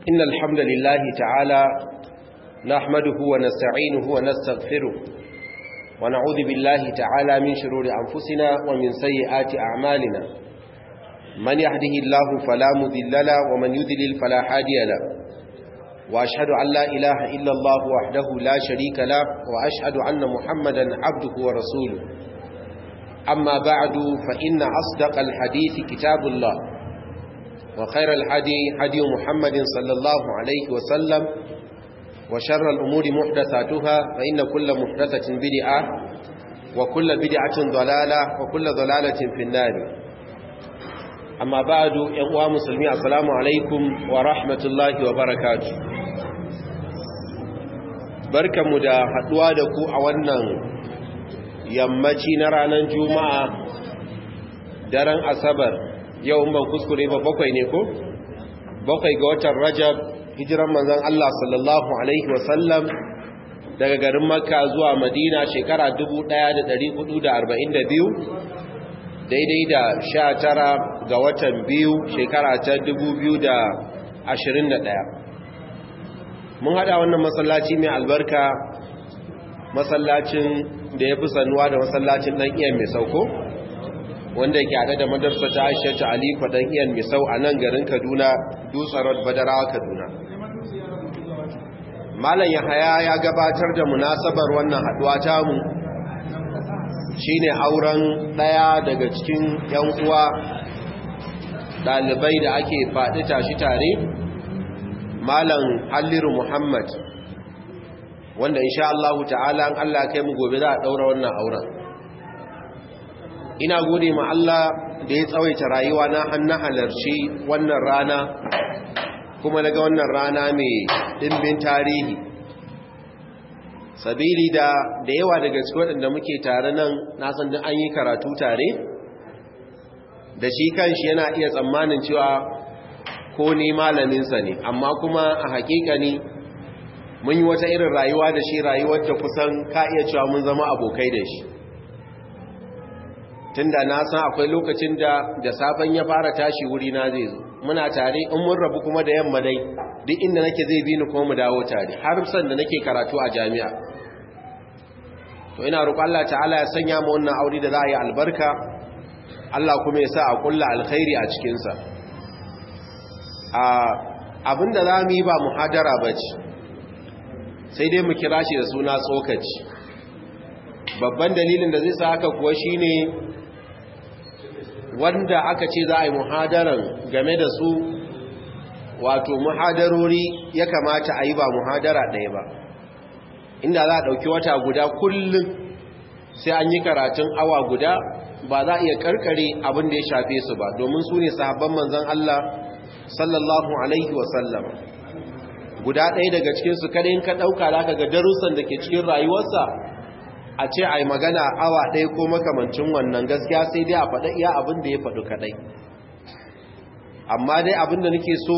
إن الحمد لله تعالى نحمده ونستعينه ونستغفره ونعوذ بالله تعالى من شرور أنفسنا ومن سيئات أعمالنا من يهده الله فلا مذل له ومن يذلل فلا هادي له وأشهد أن لا إله إلا الله وحده لا شريك له وأشهد أن محمدا عبده ورسوله أما بعد فإن أصدق الحديث كتاب الله وخير الحدي حدي محمد صلى الله عليه وسلم وشر الأمور محدثاتها فإن كل محدثة بدعة وكل بدعة ضلالة وكل ضلالة في النار أما بعد يقوى مسلمين السلام عليكم ورحمة الله وبركاته بركة مدى حدوى دكو أولا yammaci na ranar juma'a daren asabar yau ban kuskure ba bakwai ne ko bakwai ga watan rajab hijiran manzon Allah sallallahu alaihi wasallam daga garin makka zuwa madina shekara 1442 daidai da 19 ga watan biyu shekara ta 2021 mun hada wannan masallaci mai albarka masallacin da ya fi sanuwa da masallacin ɗan iyan mai sauko wanda ke haɗe da madarsa ta aisha ta alifa ɗan iyan mai sau a nan garin kaduna dutsarar badarawa kaduna malam yahaya ya gabatar da munasabar wannan haɗuwa tamu shine auren ɗaya daga cikin ‘yan uwa ɗalibai da ake faɗi tashi tare malam halliru muhammad wanda insha Allah ta'ala an Allah kai mu gobe za a daura wannan auren ina gode ma Allah da ya tsawaita rayuwa na hannu halarci wannan rana kuma daga wannan rana mai dimbin tarihi sabili da da yawa daga cikin waɗanda muke tare nan na san din an yi karatu tare da shi kanshi yana iya tsammanin cewa ko ne malaminsa ne amma kuma a hakika ne mun yi wata irin rayuwa da shi rayuwar da kusan ka iya cewa mun zama abokai da shi tunda na san akwai lokacin da da safen ya fara tashi wuri na zai zo muna tare in mun rabu kuma da yamma dai duk inda nake zai bi ni kuma mu dawo tare har san da nake karatu a jami'a to ina roƙon Allah ta'ala ya sanya mu wannan aure da za a yi albarka Allah kuma ya sa a kulla alkhairi a cikin sa a abinda za mu yi ba muhadara bace sai dai mu kira shi da suna tsokaci babban dalilin da zai sa haka kuwa shine wanda aka ce za a yi muhadaran game da su wato muhadarori ya kamata a yi ba muhadara ɗaya ba inda za a ɗauki wata guda kullum sai an yi karatun awa guda ba za a iya karkare abin da ya shafe su ba domin su ne sahabban manzan Allah sallallahu alaihi wasallam guda ɗaya daga cikinsu kada in ka ɗauka za ka ga darussan da ke cikin rayuwarsa a ce a yi magana awa ɗaya ko makamancin wannan gaskiya sai dai a faɗa iya abin da ya faɗi kaɗai amma dai abin da nake so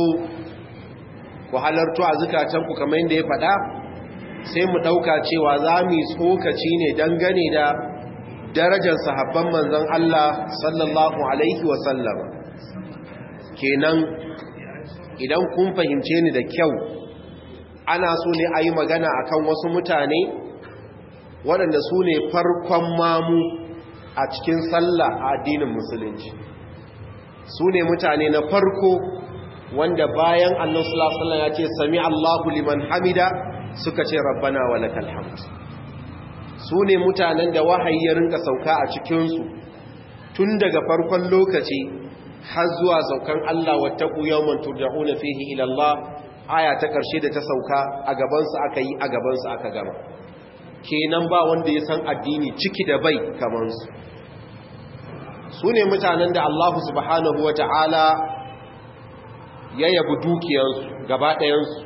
ku halartu a zukatanku kamar yadda ya faɗa sai mu ɗauka cewa za mu yi tsokaci ne dangane da darajar sahabban manzon Allah sallallahu alaihi wasallam kenan idan kun fahimce ni da kyau ana so ne a yi magana a kan wasu mutane waɗanda su ne farkon mamu a cikin sallah a addinin musulunci su ne mutane na farko wanda bayan annan sulasallan ya ce sami allahu liman hamida suka ce rabbana wa lakal hamd su ne mutanen da wahayi ya rinka sauka a cikinsu tun daga farkon lokaci har zuwa saukan Allah wattaku yawman turja'una fihi ila Allah aya ta ƙarshe da ta sauka a gabansu aka yi a gabansu aka gama kenan ba wanda ya san addini ciki da bai kamansu su ne mutanen da Allah subhanahu wa ta'ala ya yabi dukiyarsu gaba ɗayansu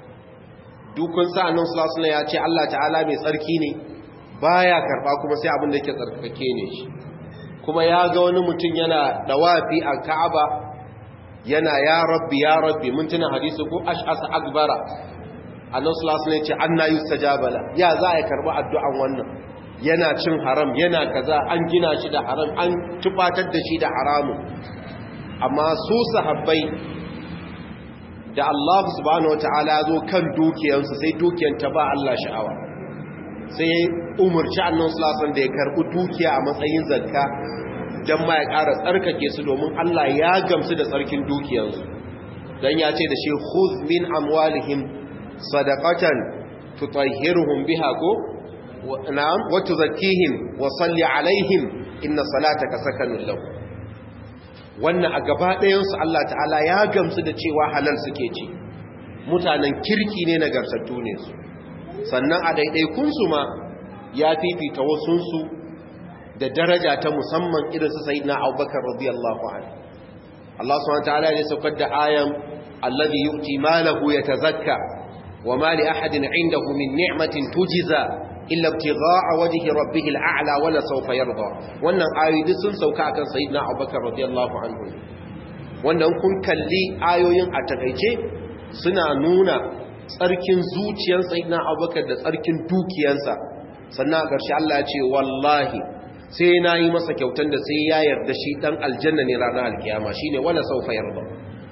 dukun sa'anin sulasuna ya ce Allah ta'ala mai tsarki ne baya karɓa kuma sai abin da ke tsarkake ne shi kuma ya ga wani mutum yana dawafi a ka'aba yana ya rabbi ya rabbi mun tuna hadisi ko ash'asa akbara annabi sallallahu alaihi ce anna yustajabala ya za a karbi addu'an wannan yana cin haram yana kaza an gina shi da haram an tufatar da shi da haramun amma su sahabbai da Allah subhanahu wataala zo kan dukiyansu sai dukiyan ta ba Allah sha'awa sai ya umarci annan sulasan da ya karɓi dukiya a matsayin zakka don ma ya ƙara tsarkake su domin Allah ya gamsu da tsarkin dukiyansu don ya ce da shi khuz min amwalihim sadaqatan tutahhiruhum biha ko na'am wa tuzakkihim wa salli alaihim inna salataka sakanun lahum wannan a gaba ɗayansu Allah ta'ala ya gamsu da cewa halal suke ci mutanen kirki ne nagartattu ne su sannan a ɗaiɗaikunsu ma ya fifita wasunsu da daraja ta musamman irinsu sai na abubakar radiyallahu an Allah subhanahu ta'ala ne saukar da ayan alladhi yu'ti malahu yatazakka wa ma li ahadin 'indahu min ni'matin tujza illa ibtigha'a wajhi rabbih al'a'la wa la sawfa yarda wannan ayoyi duk sun sauka akan sayyidina abubakar radiyallahu anhu wanda kun kalli ayoyin a takeice suna nuna tsarkin zuciyar sayyidina abubakar da tsarkin dukiyansa sannan a ƙarshe Allah ya ce wallahi sai na yi masa kyautan da sai ya yarda shi ɗan aljanna ne ranar alkiyama shi ne wala saufa yarda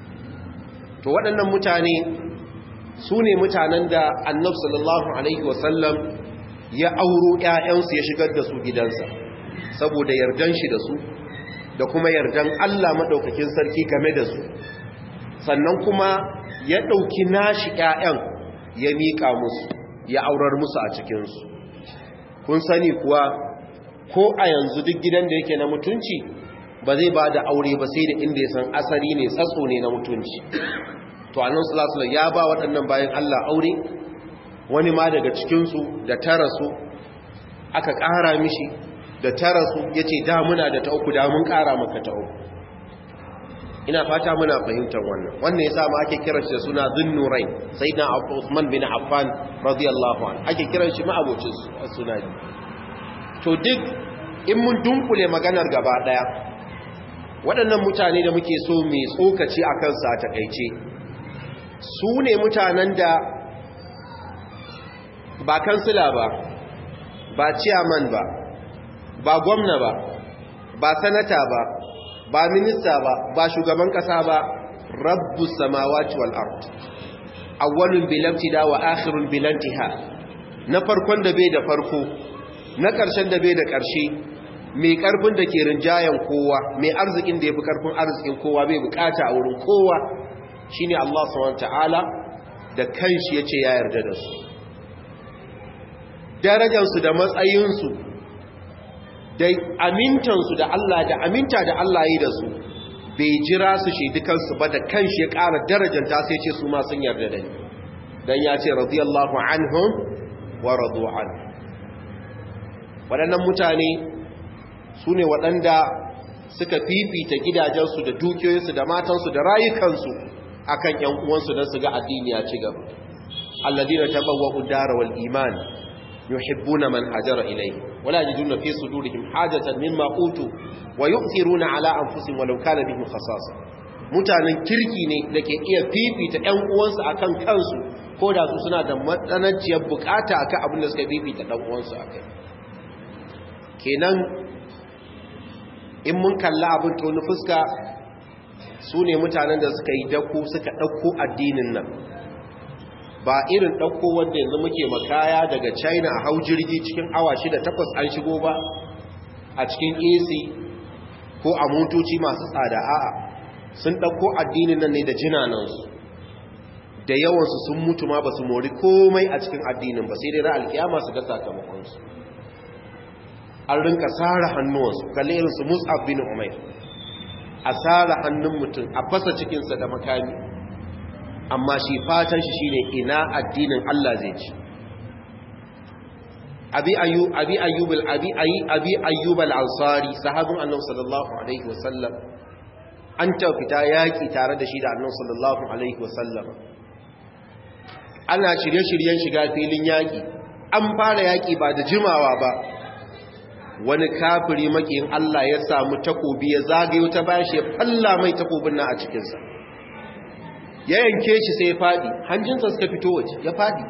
to waɗannan mutane su ne mutanen da annab sallallahu alaihi wasallam ya auro ‘ya'yansu ya shigar da su gidansa saboda yardan shi da su da kuma yardan Allah maɗaukakin sarki game da su sannan kuma ya ɗauki nashi ‘ya'yan ya miƙa musu ya aurar musu a cikinsu kun sani kuwa ko a yanzu duk gidan da yake na mutunci ba zai ba da aure ba sai da inda ya san asali ne tsatso ne na mutunci to annan sulasula ya ba waɗannan bayan Allah aure wani ma daga cikinsu da tara su aka ƙara mishi da tara su ya ce da muna da ta uku da mun ƙara maka ta uku ina fata muna fahimtar wannan wannan ya ma ake kiran shi da suna zunnurai sai na Usman bin Affan radiyallahu anhu ake kiran shi ma'abocin suna ne to duk in mun dunkule maganar gaba daya waɗannan mutane da muke so mai tsokaci a kansa a takaice su ne mutanen da ba kansila ba ba ciyaman ba ba gwamna ba ba sanata ba ba minista ba ba shugaban kasa ba rabbu samawati wal ard awwalun bil ibtida wa akhirun bil intiha na farkon da bai da farko na karshen da bai da karshe mai karfin da ke rinjayen kowa mai arzikin da yafi karfin arzikin kowa bai bukata a wurin kowa shine Allah subhanahu wataala da kanshi yace ya yarda da su darajar su da matsayin su da amintansu da Allah da aminta da Allah yi da su bai jira su shaidi kansu ba da kanshi ya ƙara darajanta sai ce su ma sun yarda da ni dan ya ce radiyallahu anhum wa radu an waɗannan mutane su ne waɗanda suka fifita gidajensu da dukiyoyinsu da matansu da rayukansu akan ƴan uwansu don su ga addini ya ci gaba alladina tabawwa'u dara wal iman يحبون من هاجر إليه ولا يجدون في صدورهم حاجة مما أوتوا ويؤثرون على أنفسهم ولو كان بهم خصاصة mutanen kirki ne da ke iya fifita ‘yan uwansu a kan kansu ko da su suna da matsananciyar bukata a kan abin da suka fifita ɗan uwansu a kai kenan in mun kalla abin tonu fuska su ne mutanen da suka yi dako suka ɗauko addinin nan ba irin ɗauko wanda yanzu muke makaya daga china a hau jirgi cikin awa shida takwas an shigo ba a cikin ac ko a motoci masu tsada a'a sun ɗauko addinin nan ne da jinanansu da yawansu sun mutu ma ba su mori komai a cikin addinin ba sai dai ra alkiyama su ga sakamakonsu an rinka tsara hannuwansu kalli irinsu mus'ab bin umair a tsara hannun mutum a fasa cikinsa da makami amma shi fatan shi shine ina addinin Allah zai ci abi ayyub abi ayyub abi abi ayyub al-ansari sahabin annabi sallallahu alaihi wasallam an ta fita yaki tare da shi da annabi sallallahu alaihi wasallam ana shirye-shiryen shiga filin yaki an fara yaki ba da jimawa ba wani kafiri makiyin Allah ya samu takobi ya zagayo ta bashi ya falla mai takobin nan a cikinsa ya yanke shi sai ya fadi hanjinsa suka fito waje ya fadi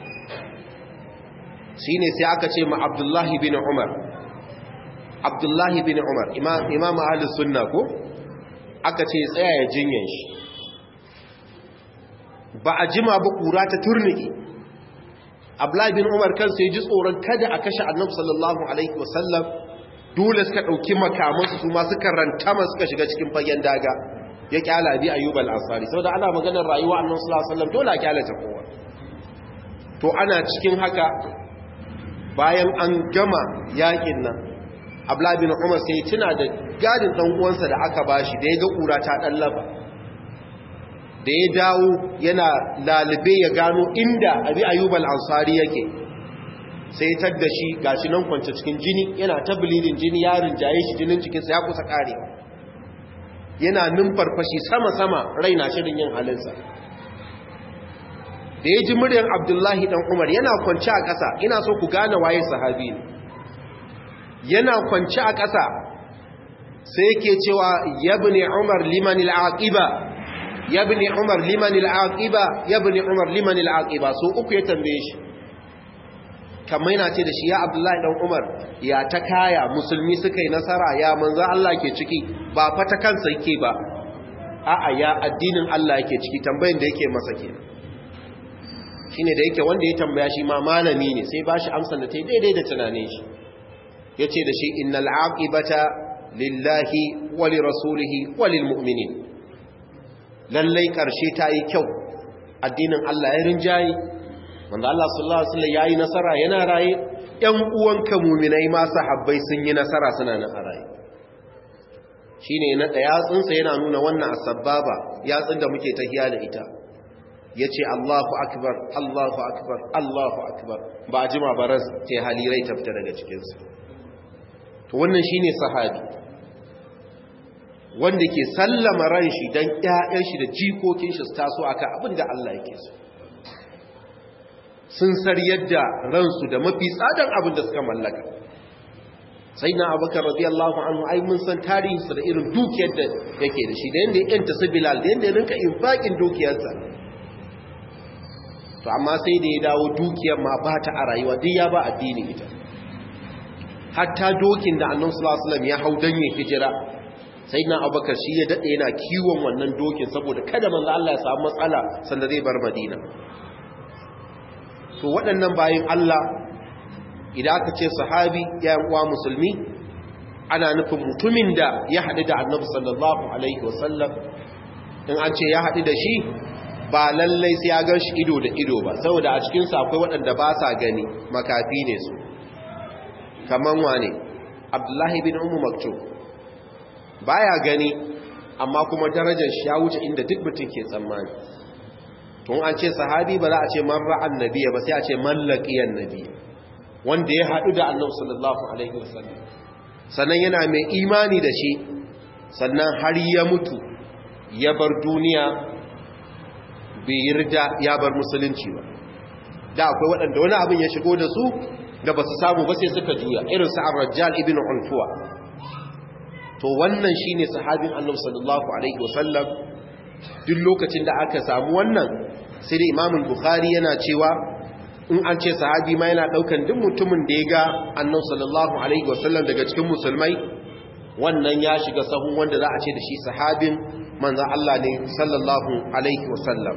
shi ne sai aka ce ma abdullahi bin umar abdullahi bin umar imam ahalus sunna ko aka ce tsaya ya jinyan shi ba a jima ba kura ta turnike abdullahi bin umar kansa ya ji tsoron kada a kashe annabi sallallahu alaihi wasallam dole suka ɗauki makamansu su ma suka rantama suka shiga cikin fagen daga ya kyala bi ayyub al-ansari saboda ana maganar rayuwa annabi sallallahu alaihi wasallam dole a kyala ta kowa to ana cikin haka bayan an gama yakin nan abdullahi bin umar sai tuna da gadin dan uwansa da aka bashi da ya ga kura ta dan laba da ya dawo yana lalube ya gano inda abi ayyub al-ansari yake sai tar da shi gashi nan kwance cikin jini yana ta bilidin jini ya rinjaye shi jinin cikinsa ya kusa karewa yana numfarfashi sama-sama raina shirin yin halinsa da ya ji muryar abdullahi dan umar yana kwanci a ƙasa ina so ku gane waye sahabi ne yana kwanci a ƙasa sai yake cewa yabni umar liman al'aqiba yabni umar liman al'aqiba yabni umar liman al'aqiba so uku ya tambaye shi kamar yana ce da shi ya abdullahi dan umar ya ta kaya musulmi suka yi nasara ya manzo Allah ke ciki ba fata kansa yake ba a'a ya addinin Allah yake ciki tambayin da yake masa kenan shine da yake wanda ya tambaya shi ma malami ne sai bashi amsar da ta daidai da tunanin shi yace da shi innal aqibata lillahi wa li rasulihi wa lil mu'minin lallai karshe ta yi kyau addinin Allah ya rinjayi wanda Allah sallallahu alaihi wasallam yayi nasara yana raye ƴan uwanka mu'minai ma sahabbai sun yi nasara suna nan a raye shine na da yatsun sa yana nuna wannan asbaba yatsun da muke tahiya da ita yace Allahu akbar Allahu akbar Allahu akbar ba jima baras ce halirai ta fita daga cikin su to wannan shine sahabi wanda ke sallama ran shi dan ƴaƴan shi da jikokin shi su taso akan abin da Allah yake so sun sar yadda ransu da mafi tsadan abin da suka mallaka sai na abubakar radiyallahu anhu ai mun san tarihinsa da irin dukiyar da yake da shi da yadda ya yanta su bilal da yadda ya rinka infaƙin dukiyarsa to amma sai da ya dawo dukiyar ma ba ta a rayuwa duk ya ba addini ita hatta dokin da annabi sallallahu alaihi wasallam ya hau dan ya hijira sai na abubakar shi ya dade yana kiwon wannan dokin saboda kada manzo Allah ya samu matsala sanda zai bar madina to waɗannan bayan Allah idan aka ce sahabi ya uwa musulmi ana nufin mutumin da ya haɗu da annabi sallallahu alaihi wasallam in an ce ya haɗu da shi ba lallai sai ya gan shi ido da ido ba saboda a cikinsu akwai waɗanda ba sa gani makafi ne su kamar wane abdullahi bin umu maktum baya gani amma kuma darajar shi ya wuce inda duk mutum ke tsammani tun an ce sahabi ba za a ce man ra'an nabiya ba sai a ce mallakiyan nabiya wanda ya haɗu da annabi sallallahu alaihi wasallam sannan yana mai imani da shi sannan har ya mutu ya bar duniya bai yarda ya bar musulunci ba da akwai waɗanda wani abin ya shigo da su da ba su samu ba sai suka juya irin su ar-rajjal ibn unfuwa to wannan shine sahabin annabi sallallahu alaihi wasallam duk lokacin da aka samu wannan sai da imamun bukhari yana cewa in an ce sahabi ma yana daukan duk mutumin da ya ga annabi sallallahu alaihi wasallam daga cikin musulmai wannan ya shiga sahun wanda za a ce da shi sahabin manzon Allah ne sallallahu alaihi wasallam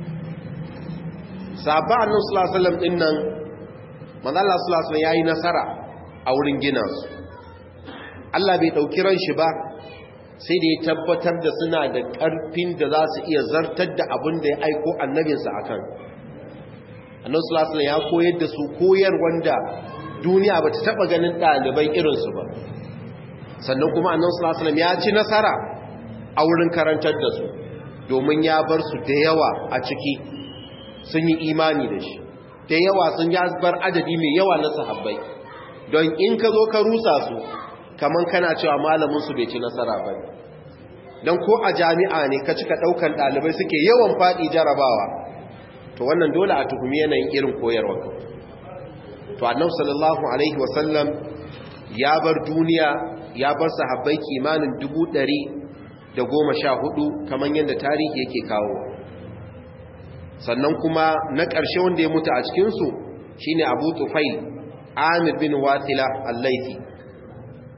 sahaba annabi sallallahu alaihi wasallam din nan manzon Allah sallallahu alaihi wasallam yayi nasara a wurin gina su Allah bai dauki ran shi ba sai da ya tabbatar da suna da ƙarfin da za su iya zartar da abin da ya aiko annabinsa a kan annan sulasula ya koyar da su koyar wanda duniya ba ta taɓa ganin ɗalibai irinsu ba sannan kuma annan sulasula ya ci nasara a wurin karantar da su domin ya bar su da yawa a ciki sun yi imani da shi da yawa sun ya bar adadi mai yawa na sahabbai don in ka zo ka rusa su kamar kana cewa malaminsu bai ci nasara ba don ko a jami'a ne ka cika ɗaukan ɗalibai suke yawan faɗi jarabawa to wannan dole a tuhumi yanayin irin koyarwa to annabi sallallahu alaihi wasallam ya bar duniya ya bar sahabbai kimanin dubu ɗari da goma sha hudu kamar yadda tarihi yake kawo sannan kuma na ƙarshe wanda ya mutu a cikinsu shine abu tufail amir bin wasila al-laifi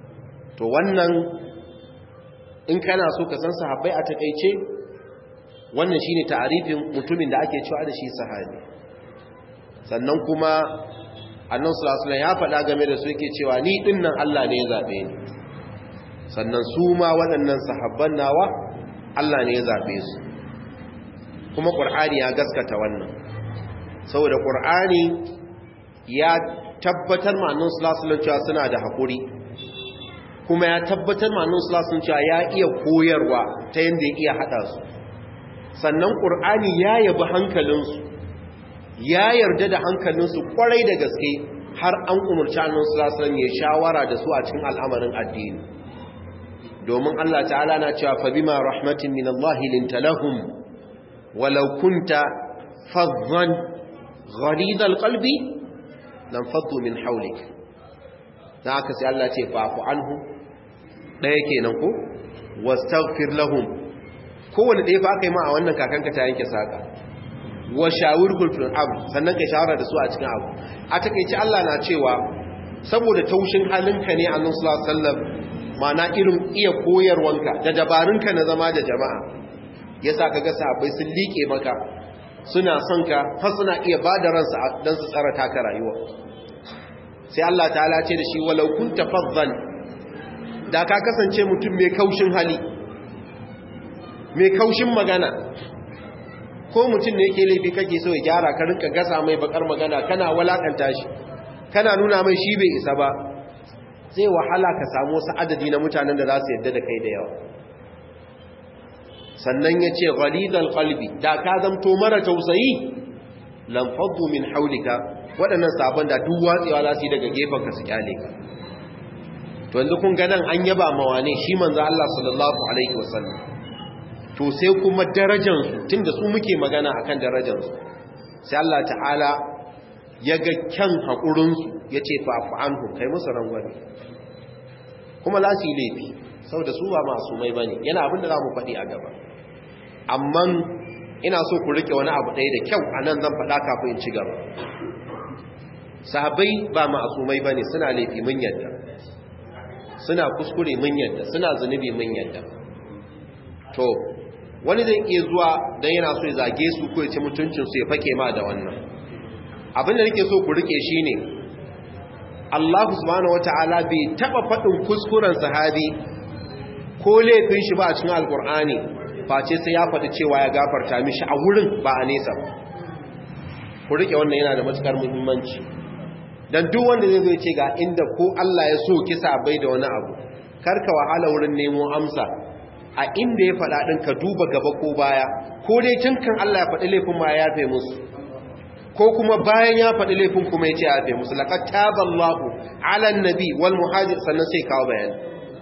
to wannan in kana so ka san sahabbai a takeice wannan shine ta'arifin mutumin da ake cewa da shi sahabi sannan kuma annan sulasula ya faɗa game da su yake cewa ni ɗinnan Allah ne ya zaɓe ni sannan su ma waɗannan sahabban nawa Allah ne ya zaɓe su kuma ƙur'ani ya gaskata wannan saboda ƙur'ani ya tabbatar ma annan sulasula cewa suna da haƙuri kuma ya tabbatar ma annan sulasula cewa ya iya koyarwa ta yadda ya iya haɗa su sannan ƙur'ani ya yabi hankalinsu ya yarda da hankalinsu kwarai da gaske har an umarci annon sulasalan ya shawara da su a cikin al'amarin addini domin Allah ta'ala na cewa fa bima rahmatin min Allah linta lahum walau kunta fadhan ghalid alqalbi lam faddu min hawlik dan haka sai Allah ce fa'fu anhu daya kenan ko wastaghfir lahum kowanne ɗaya ba aka yi ma a wannan kakanka ta yanke saka wa shawirkul fil amr sannan kai shawara da su a cikin abu a takeici Allah na cewa saboda taushin halinka ne annabi sallallahu alaihi wasallam mana irin iya koyarwanka da dabarunka na zama da jama'a yasa kaga sahabbai sun liƙe maka suna son ka har suna iya bada ransu dan su tsara taka rayuwa sai Allah ta'ala ce da shi walau kunta faddan da ka kasance mutum mai kaushin hali mai kaushin magana ko mutum ne yake laifi kake so ya gyara ka rinka gasa mai bakar magana kana walakanta shi kana nuna mai shi bai isa ba zai wahala ka samu wasu adadi na mutanen da za su yadda da kai da yawa sannan ya ce ghalidal qalbi da ka zamto mara tausayi lam faddu min haulika waɗannan sabon da duk watsewa za su yi daga gefen ka su kyale ka to yanzu kun ga nan an yaba mawane shi manzo Allah sallallahu alaihi wasallam to sai kuma darajansu tunda su muke magana akan darajansu sai Allah ta'ala ya ga kyan haƙurinsu ya ce fa'afu anhu kai musu rangwani kuma za su yi laifi sau da su ba masu mai ba ne yana abinda za mu faɗi a gaba amma ina so ku rike wani abu ɗaya da kyau a nan zan faɗa kafin in ci gaba sahabai ba masu mai ba ne suna laifi mun yadda suna kuskure mun yadda suna zunubi mun yadda to wani zai iya zuwa don yana so ya zage su ko ya ci mutuncinsu ya fake ma da wannan abin da nake so ku rike shi ne Allah subhanahu wata'ala bai taba faɗin kuskuren sahabi ko laifin shi ba a cikin alkur'ani face sai ya faɗi cewa ya gafarta mishi a wurin ba a nesa ba ku rike wannan yana da matukar muhimmanci dan duk wanda zai zo ce ga inda ko Allah ya so kisa bai da wani abu karka wahala wurin nemo amsa a inda ya faɗa ɗin ka duba gaba ko baya ko dai tun kan Allah ya faɗi laifin ma ya yafe musu ko kuma bayan ya faɗi laifin kuma ya ce ya yafe musu laqad taballahu ala nabi wal muhajir sannan sai kawo bayani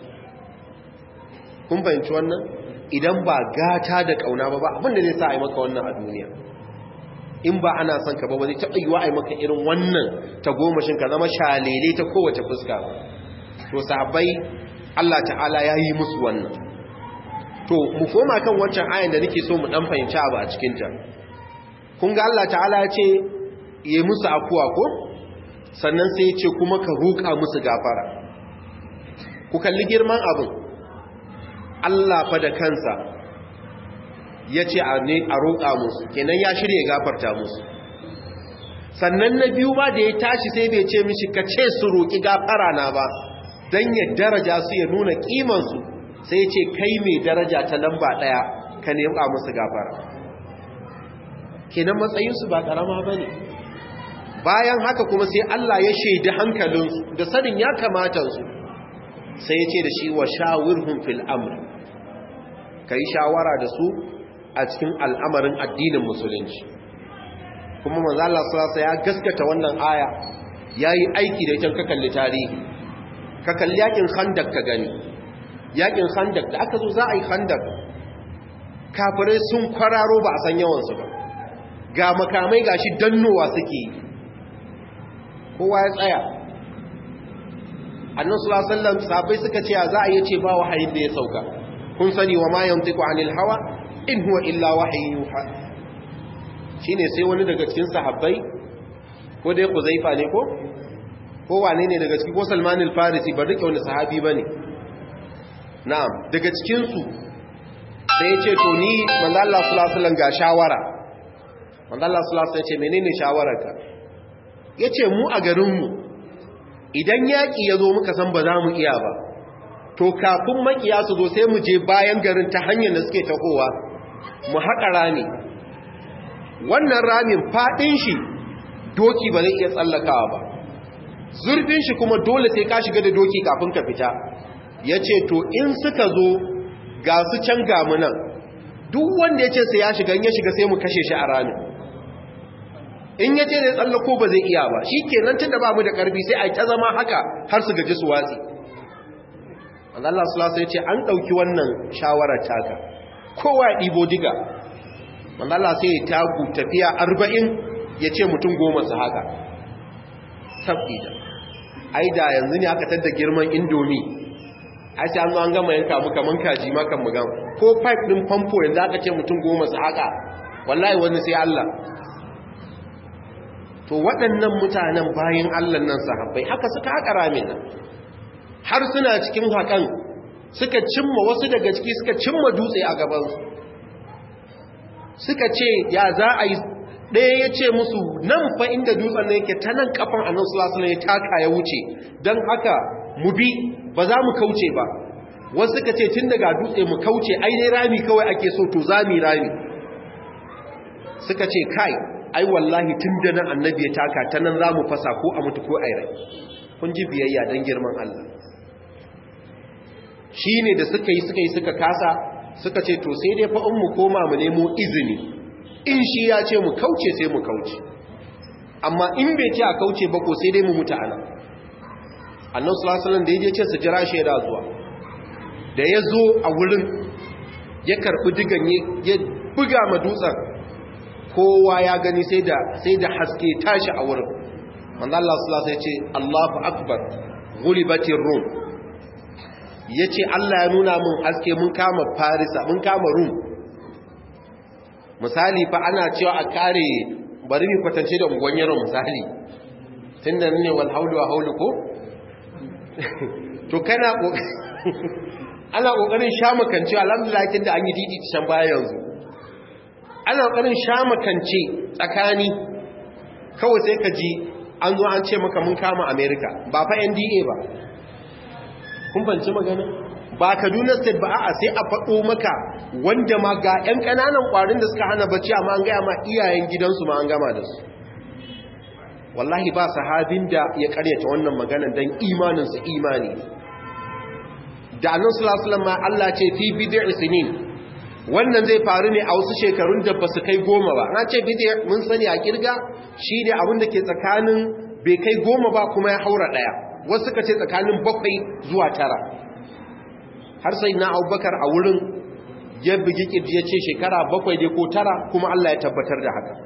kun fahimci wannan idan ba gata da kauna ba ba abin da zai sa a yi maka wannan a duniya in ba ana son ka ba ba zai taɓa yiwa a yi maka irin wannan ta gomashin ka zama shalele ta kowace fuska ba to sahabbai Allah ta'ala ya yi musu wannan to mu koma kan wancan ayan da nake so mu dan fahimci abu a cikin ta kun ga Allah ta'ala ya ce yi musu akuwa ko sannan sai ya ce kuma ka roƙa musu gafara ku kalli girman abin Allah fa da kansa ya ce a ne a roƙa musu kenan ya shirye gafarta musu sannan na biyu ba da ya tashi sai bai ce mishi ka ce su roƙi gafara na ba don ya daraja su ya nuna ƙimansu sai ce kai mai daraja ta lamba ɗaya ka nema musu gafara kenan matsayinsu ba ƙarama ba ne bayan haka kuma sai Allah ya shaidi hankalinsu da sanin ya kamata su sai ya ce da shi wa shawirhum fil amr ka yi shawara da su a cikin al'amarin addinin musulunci kuma manzo Allah sallallahu ya gaskata wannan aya yayi aiki da ita ka kalli tarihi ka kalli yakin khandak ka gani yakin khandak da aka zo za a yi khandak kafirai sun kwararo ba a san yawansu ba ga makamai gashi dannowa suke kowa ya tsaya annan sulasallam sabai suka ce za a yi ce ba wahayin da ya sauka kun sani wa ma yantiku anil hawa in huwa illa wahayin yuha shine sai wani daga cikin sahabbai ko dai kuzaifa ne ko ko wane ne daga ciki ko salman al-farisi ba rike wani sahabi bane na'am daga cikin su sai ya ce to ni manzo Allah sallallahu alaihi wasallam ga shawara manzo Allah sallallahu alaihi wasallam ya ce menene shawararka yace mu a garin mu idan yaki yazo muka san ba za mu iya ba to kafin makiya su zo sai mu je bayan garin ta hanyar da suke takowa mu haƙa rami wannan ramin faɗin shi doki ba zai iya tsallakawa ba zurfin shi kuma dole sai ka shiga da doki kafin ka fita ya ce to in suka zo ga su can gamunan duk wanda ya ce sai ya shiga ya shiga sai mu kashe shi a ramin in ya ce zai tsallako ba zai iya ba shi kenan tun da ba mu da ƙarfi sai a yi ta zama haka har su gaji su watsi Allah sulasa ya ce an ɗauki wannan shawarar taka kowa ya ɗibo diga Allah sai ya tagu tafiya arba'in ya ce mutum goma su haka tabbida ai da yanzu ne aka tadda girman indomi ai sai an zo an gama yanka mu kaman kaji ma kan mu gama ko pipe din famfo yanzu aka ce mutum goma su haka wallahi wani sai Allah to waɗannan mutanen bayan Allah nan sahabbai haka suka haka ramin nan har suna cikin hakan suka cimma wasu daga ciki suka cimma dutse a gabansu suka ce ya za a yi ɗaya ya ce musu nan fa inda dutsen na yake ta nan kafan annan sulasula ya taka ya wuce don haka mu bi ba za mu kauce ba wasu suka ce tun daga dutse mu kauce ai dai rami kawai ake so to za mu rami suka ce kai ai wallahi tun da nan annabi ya taka ta nan za mu fasa ko a mutu ko a rai kun ji biyayya don girman Allah shi ne da suka yi suka yi suka kasa suka ce to sai dai fa'in mu koma mu nemo izini in shi ya ce mu kauce sai mu kauce amma in bai ce a kauce ba ko sai dai mu mutu ana annan sulasalan da ya je ce su jira shaida zuwa da ya zo a wurin ya karɓi digan ya buga ma dutsen kowa ya gani sai da haske tashi a wurin wanda Allah sulasa ya ce Allahu akbar gulibatin rum ya ce Allah ya nuna mun haske mun kama farisa mun kama rum misali fa ana cewa a kare bari mu kwatance da unguwan yaron misali tun da ne wal haulu wa haulu ko to kana ana kokarin shamakance alhamdulillah kin da an yi didi can baya yanzu ana kokarin shamakance tsakani kawai sai ka ji an zo an ce maka mun kama America ba fa NDA ba kun fanci magana ba Kaduna State ba a'a sai a faɗo maka wanda ma ga ƴan ƙananan ƙwarin da suka hana bacci amma an gaya ma iyayen gidansu ma an gama da su wallahi ba sahabin da ya karyata wannan magana dan imanin su imani da annabi sallallahu alaihi wasallam ma Allah ce fi bid'i sinin wannan zai faru ne a wasu shekarun da basu kai goma ba na ce bid'i mun sani a kirga shine abin da ke tsakanin bai kai goma ba kuma ya haura daya wasu suka ce tsakanin bakwai zuwa tara har sai na abubakar a wurin ya bugi kirji ya ce shekara bakwai dai ko tara kuma Allah ya tabbatar da haka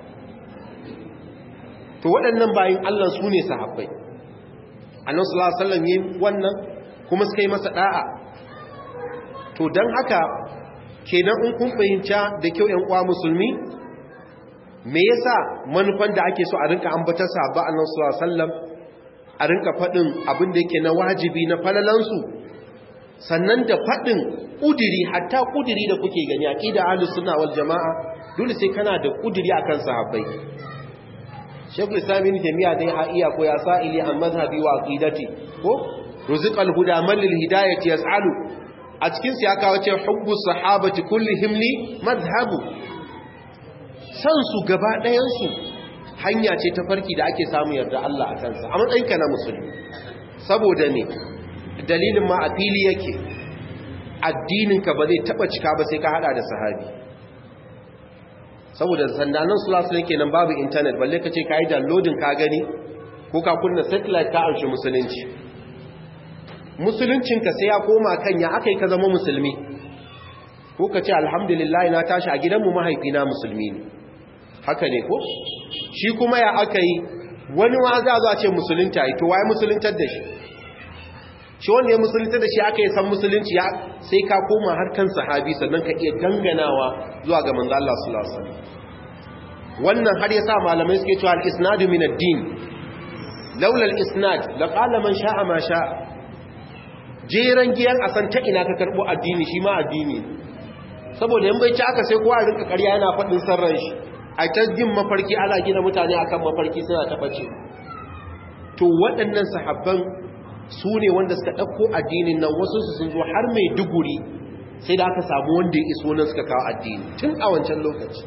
to waɗannan bayan Allah su ne sahabbai annan sallallahu yi wannan kuma suka yi masa ɗa'a to don haka kenan in kun fahimta da kyau ‘yan uwa musulmi me yasa manufan da ake so a rinka ambatar sahabba annan sallallahu a rinka faɗin abin da yake na wajibi na falalansu sannan da faɗin ƙudiri hatta ƙudiri da kuke gani a ƙida ahlus sunna wal jama'a dole sai kana da ƙudiri akan sahabbai shekul islami ne taimiyya dai ha iya ko ya sa'ili an mazhabi wa aqidati ko ruziqal huda man lil hidayati yas'alu a cikin sa ya kawo ce hubbu sahabati kullihim li madhhabu san su gaba ɗayan su hanya ce ta farki da ake samu yarda Allah a kansa a matsayin ka na musulmi saboda ne dalilin ma a fili yake addinin ka ba zai taba cika ba sai ka hada da sahabi saboda sandanan sulasu ne kenan babu intanet balle ka ce ka yi downloading ka gani ko ka kunna satellite ka amshi musulunci musuluncinka sai ya koma kan ya aka yi ka zama musulmi ko ka ce alhamdulillah na tashi a gidanmu mahaifina musulmi ne haka ne ko shi kuma ya aka yi wani wa za a ce musulunta yi to waye musuluntar da shi shi wanda ya musulunta da shi aka yi san musulunci ya sai ka koma har kan sahabi sannan ka iya danganawa zuwa ga manzo Allah sallallahu alaihi wasallam wannan har yasa malamai suke cewa al-isnadu min ad-din laula al-isnad la qala man sha'a ma sha'a jeran giyan a san ta ina ka karbo addini shi ma addini saboda yan bai ci aka sai kowa rinka ƙarya yana faɗin sarran shi a ta jin mafarki ana gina mutane akan mafarki suna ta bace to waɗannan sahabban su ne wanda suka ɗauko addinin nan wasu su sun zo har mai duguri sai da aka samu wanda ya iso nan suka kawo addini tun a wancan lokaci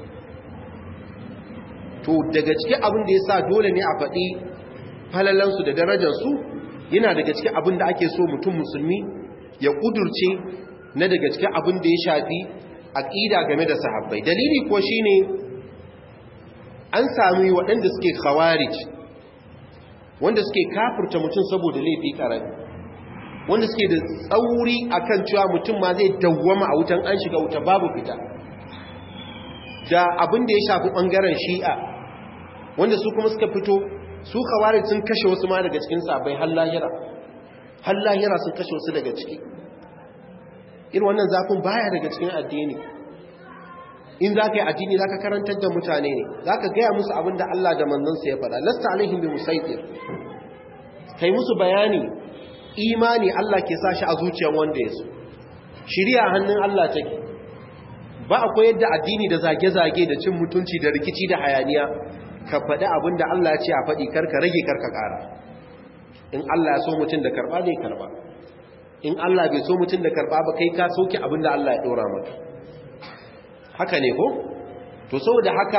to daga cikin abin da ya sa dole ne a faɗi falalansu da darajarsu yana daga cikin abin da ake so mutum musulmi ya ƙudurce na daga cikin abin da ya shafi aƙida game da sahabbai dalili ko shine an sami waɗanda suke khawarij wanda suke kafurta mutum saboda laifi ƙarami wanda suke da tsauri akan cewa mutum ma zai dawwama a wutan an shiga wuta babu fita da abin da ya shafi ɓangaren shi'a wanda su kuma suka fito su khawarij sun kashe wasu ma daga cikin sabai har lahira har lahira sun kashe wasu daga ciki irin wannan zafin baya daga cikin addini in za ka yi addini za ka karantar da mutane ne za ka gaya musu abin da Allah da manzansa ya faɗa lasta alaihim bi musaitir kai musu bayani imani Allah ke sa shi a zuciyar wanda ya so shirya hannun Allah take ba a koyar da addini da zage-zage da cin mutunci da rikici da hayaniya ka faɗi abin da Allah ya ce a faɗi karka rage karka ƙara in Allah ya so mutum da karɓa zai karɓa in Allah bai so mutum da karɓa ba kai ka soke abin da Allah ya ɗora maka haka ne ko to saboda haka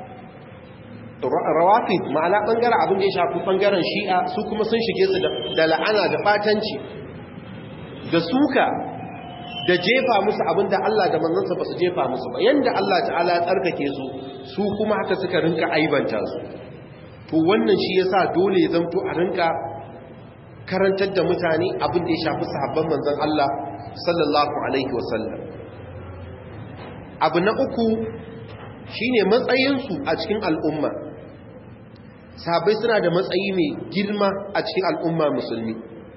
rawafid ma'ana bangaren abin da ya shafi bangaren shi'a su kuma sun shige su da la'ana da batanci da suka da jefa musu abin da Allah da manzansa ba su jefa musu ba yanda Allah ta'ala ya tsarkake su su kuma haka suka rinka aibanta su to wannan shi yasa dole ya zanto a rinka karantar da mutane abin da ya shafi sahabban manzon Allah sallallahu alaihi wasallam abu na uku shine matsayinsu a cikin al'umma sahabbai suna da matsayi mai girma a cikin al'umma musulmi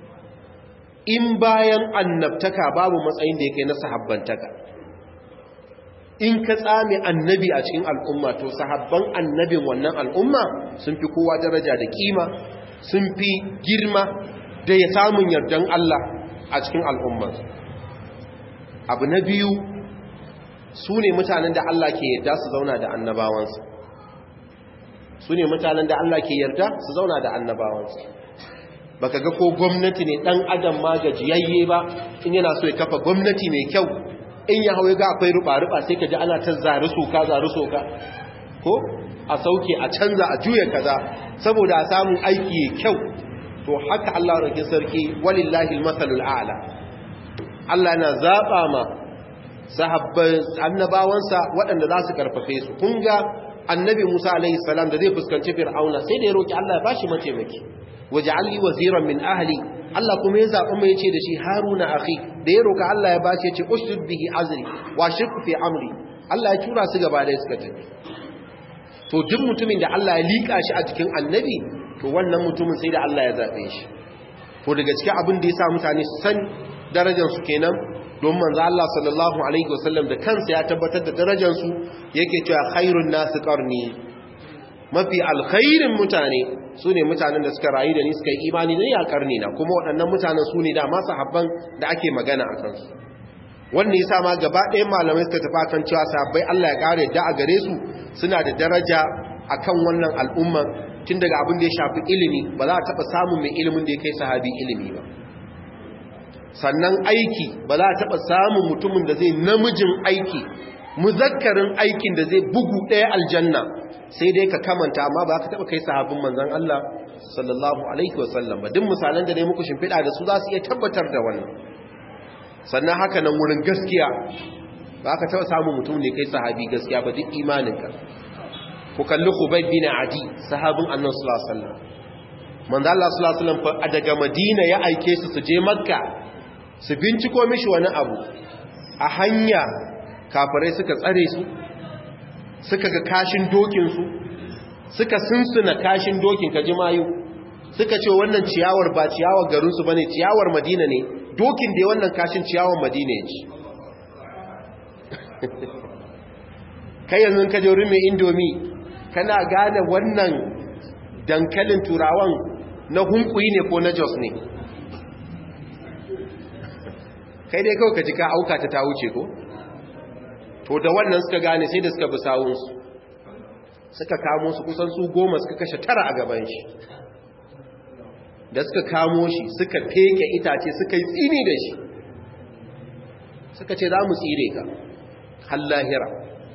in bayan annabtaka babu matsayin da yake na sahabbantaka in ka tsame annabi a cikin al'umma to sahabban annabin wannan al'umma sun fi kowa daraja da kima sun fi girma da ya samun yardan Allah a cikin al'umma abu na biyu su ne mutanen da Allah ke yarda su zauna da annabawansu su ne mutanen da Allah ke yarda su zauna da annabawansu baka ga ko gwamnati ne dan adam ma gajiyayye ba in yana so ya kafa gwamnati mai kyau in ya hawaye ga akwai ruba-ruba sai ka ji ana ta zari soka zari soka ko a sauke a canza a juya kaza saboda a samu aiki kyau to haka Allah rake sarki walillahi almasalul a'la Allah yana zaba ma sahabban annabawansa waɗanda za su karfafe su kun ga annabi Musa alaihi salam da zai fuskanci Fir'auna sai da ya roki Allah ya bashi mataimaki waj'alli waziran min ahli Allah kuma ya zaɓi mai yace da shi Haruna akhi da ya roka Allah ya bashi yace ustud bihi azri wa shirku fi amri Allah ya tura su gaba da suka tafi to duk mutumin da Allah ya lika shi a cikin annabi to wannan mutumin sai da Allah ya zabe shi to daga cikin abin da ya sa mutane su san darajar su kenan don manzo Allah sallallahu alaihi wasallam da kansa ya tabbatar da darajar su yake cewa khairun nas qarni mafi alkhairin mutane su ne mutanen da suka rayu da ni suka yi imani ne a karni na kuma waɗannan mutanen su ne da masu habban da ake magana a kansu wannan yasa ma gaba ɗaya malamai suka tafi kan cewa sahabbai Allah ya kare da a gare su suna da daraja akan wannan al'umma tun daga abin da ya shafi ilimi ba za a taɓa samun mai ilimin da ya kai sahabi ilimi ba sannan aiki ba za a taɓa samun mutumin da zai namijin aiki muzakkarin aikin da zai bugu ɗaya aljanna sai dai ka kamanta amma ba ka taɓa kai sahabin manzan Allah sallallahu alaihi wasallam ba duk misalan da ne muku shimfiɗa da su za su iya tabbatar da wannan sannan haka nan wurin gaskiya ba ka taɓa samun mutum ne kai sahabi gaskiya ba duk imaninka ku kalli Khubayb bin Adi sahabin Annabi sallallahu alaihi wasallam manzo Allah sallallahu alaihi wasallam daga Madina ya aike su su je Makka su binciko mishi wani abu a hanya kafirai suka tsare su suka ga kashin dokin su suka sunsuna kashin dokin kaji mayu suka ce wannan ciyawar ba ciyawar garin su bane ciyawar Madina ne dokin da wannan kashin ciyawar Madina ne kai yanzu ka je wurin mai indomi kana gane wannan dankalin turawan na hunkuyi ne ko na jos ne kai dai kawai ka ji ka auka ta ta wuce ko to da wannan suka gane sai da suka bi sawunsu suka kamo su kusan su goma suka kashe tara a gaban shi da suka kamo shi suka feke itace suka yi tsini da shi suka ce za mu tsire ka hallahira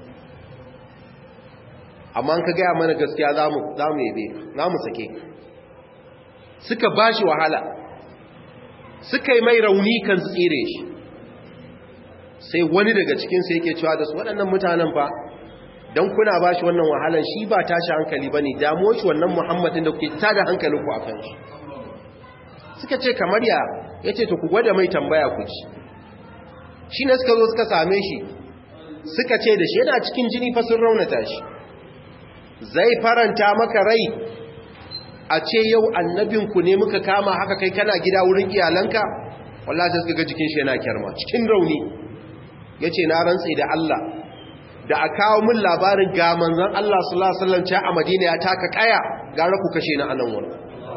amma ka gaya mana gaskiya za mu yabe za mu sake suka ba shi wahala suka yi mai rauni kan tsire shi sai wani daga cikinsu yake cewa da su waɗannan mutanen fa don kuna ba shi wannan wahalan shi ba tashi hankali ba ne damo shi wannan muhammadin da kuke tada hankalinku a kan shi suka ce kamar ya ya ce to ku gwada mai tambaya ku ci shi ne suka zo suka same shi suka ce da shi yana cikin jini fa sun raunata shi zai faranta maka rai a ce yau annabinku ne muka kama haka kai kana gida wurin iyalanka wallahi sai suka ga jikin shi yana kyarma cikin rauni yace na rantsi da Allah da a kawo min labarin ga manzon Allah sallallahu alaihi wasallam a Madina ya taka kaya gara ku kashe ni anan wurin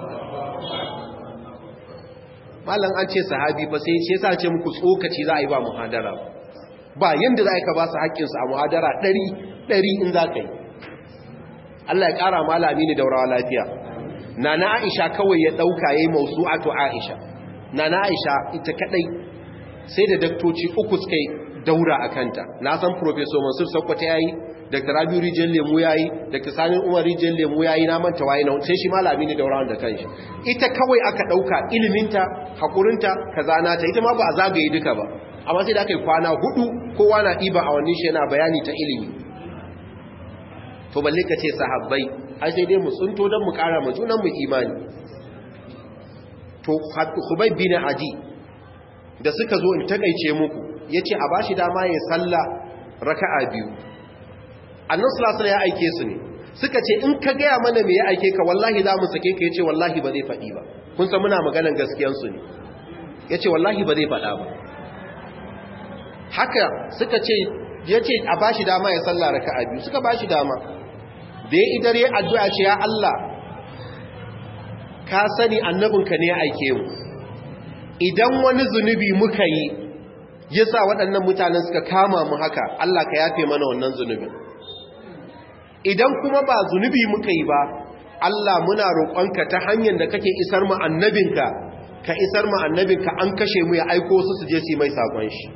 mallan an ce sahabi fa sai shi yasa ce muku tsokaci za a yi ba muhadara ba yanda za ka ba su haƙƙin su a muhadara 100 100 in za ka yi Allah ya ƙara malami ne daurawa lafiya nana Aisha kawai ya dauka yayin mausu'atu Aisha nana Aisha ita kadai sai da daktoci uku suka daura akanta na san professor Mansur Sokoto yayi Dr. Rabiu Rijal Lemu yayi Dr. Sani Umar Rijal Lemu yayi na manta waye na sai shi malami ne daurawa da kanshi ita kawai aka dauka iliminta hakurinta kaza nata ita ma ba a zagaye duka ba amma sai da aka yi kwana hudu kowa na diba a wannan shi yana bayani ta ilimi to balle ka ce sahabbai ai sai dai mu tsunto don mu kara mu junan mu imani to Hubay bin Adi da suka zo in takeice muku yace a bashi dama yin sallah raka'a biyu annabi sallallahu alaihi ya aike su ne suka ce in ka gaya mana me ya aike ka wallahi za mu sake ka yace wallahi ba zai faɗi ba kun san muna maganan gaskiyan su ne yace wallahi ba zai faɗa ba haka suka ce yace a bashi dama ya sallah raka'a biyu suka bashi dama da ya idare addu'a ce ya Allah ka sani annabinka ne ya aike mu idan wani zunubi muka yi ya sa waɗannan mutanen suka kama mu haka Allah ka yafe mana wannan zunubin idan kuma ba zunubi muka yi ba Allah muna roƙonka ta hanyar da kake isar mu annabinka ka isar mu annabinka an kashe mu ya aiko su su je su mai sakon shi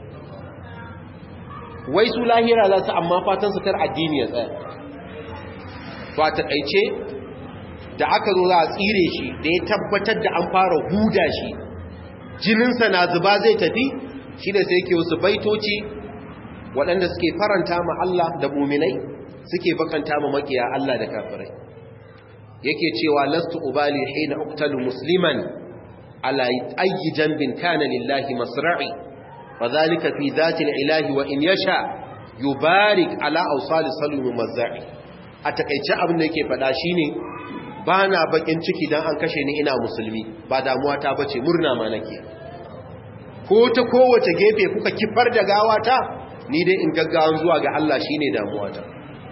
wai su lahira za su amma fatan su kar addini ya tsaya to a taƙaice da aka zo za a tsire shi da ya tabbatar da an fara huda shi jininsa na zuba zai tafi shi da sai yake wasu baitoci waɗanda suke faranta ma Allah da muminai suke bakanta ma makiya Allah da kafirai yake cewa lastu ubali hina uqtalu musliman ala ayyi janbin kana lillahi masra'i fadhalika fi dhati ilahi wa in yasha yubarik ala awsal salmi mazza'i a takeice abin da yake faɗa shine ba na bakin ciki don an kashe ni ina musulmi ba damuwa ta bace murna ma nake ko ta kowace gefe kuka kifar da gawata ni dai in gaggawan zuwa ga Allah shine damuwa ta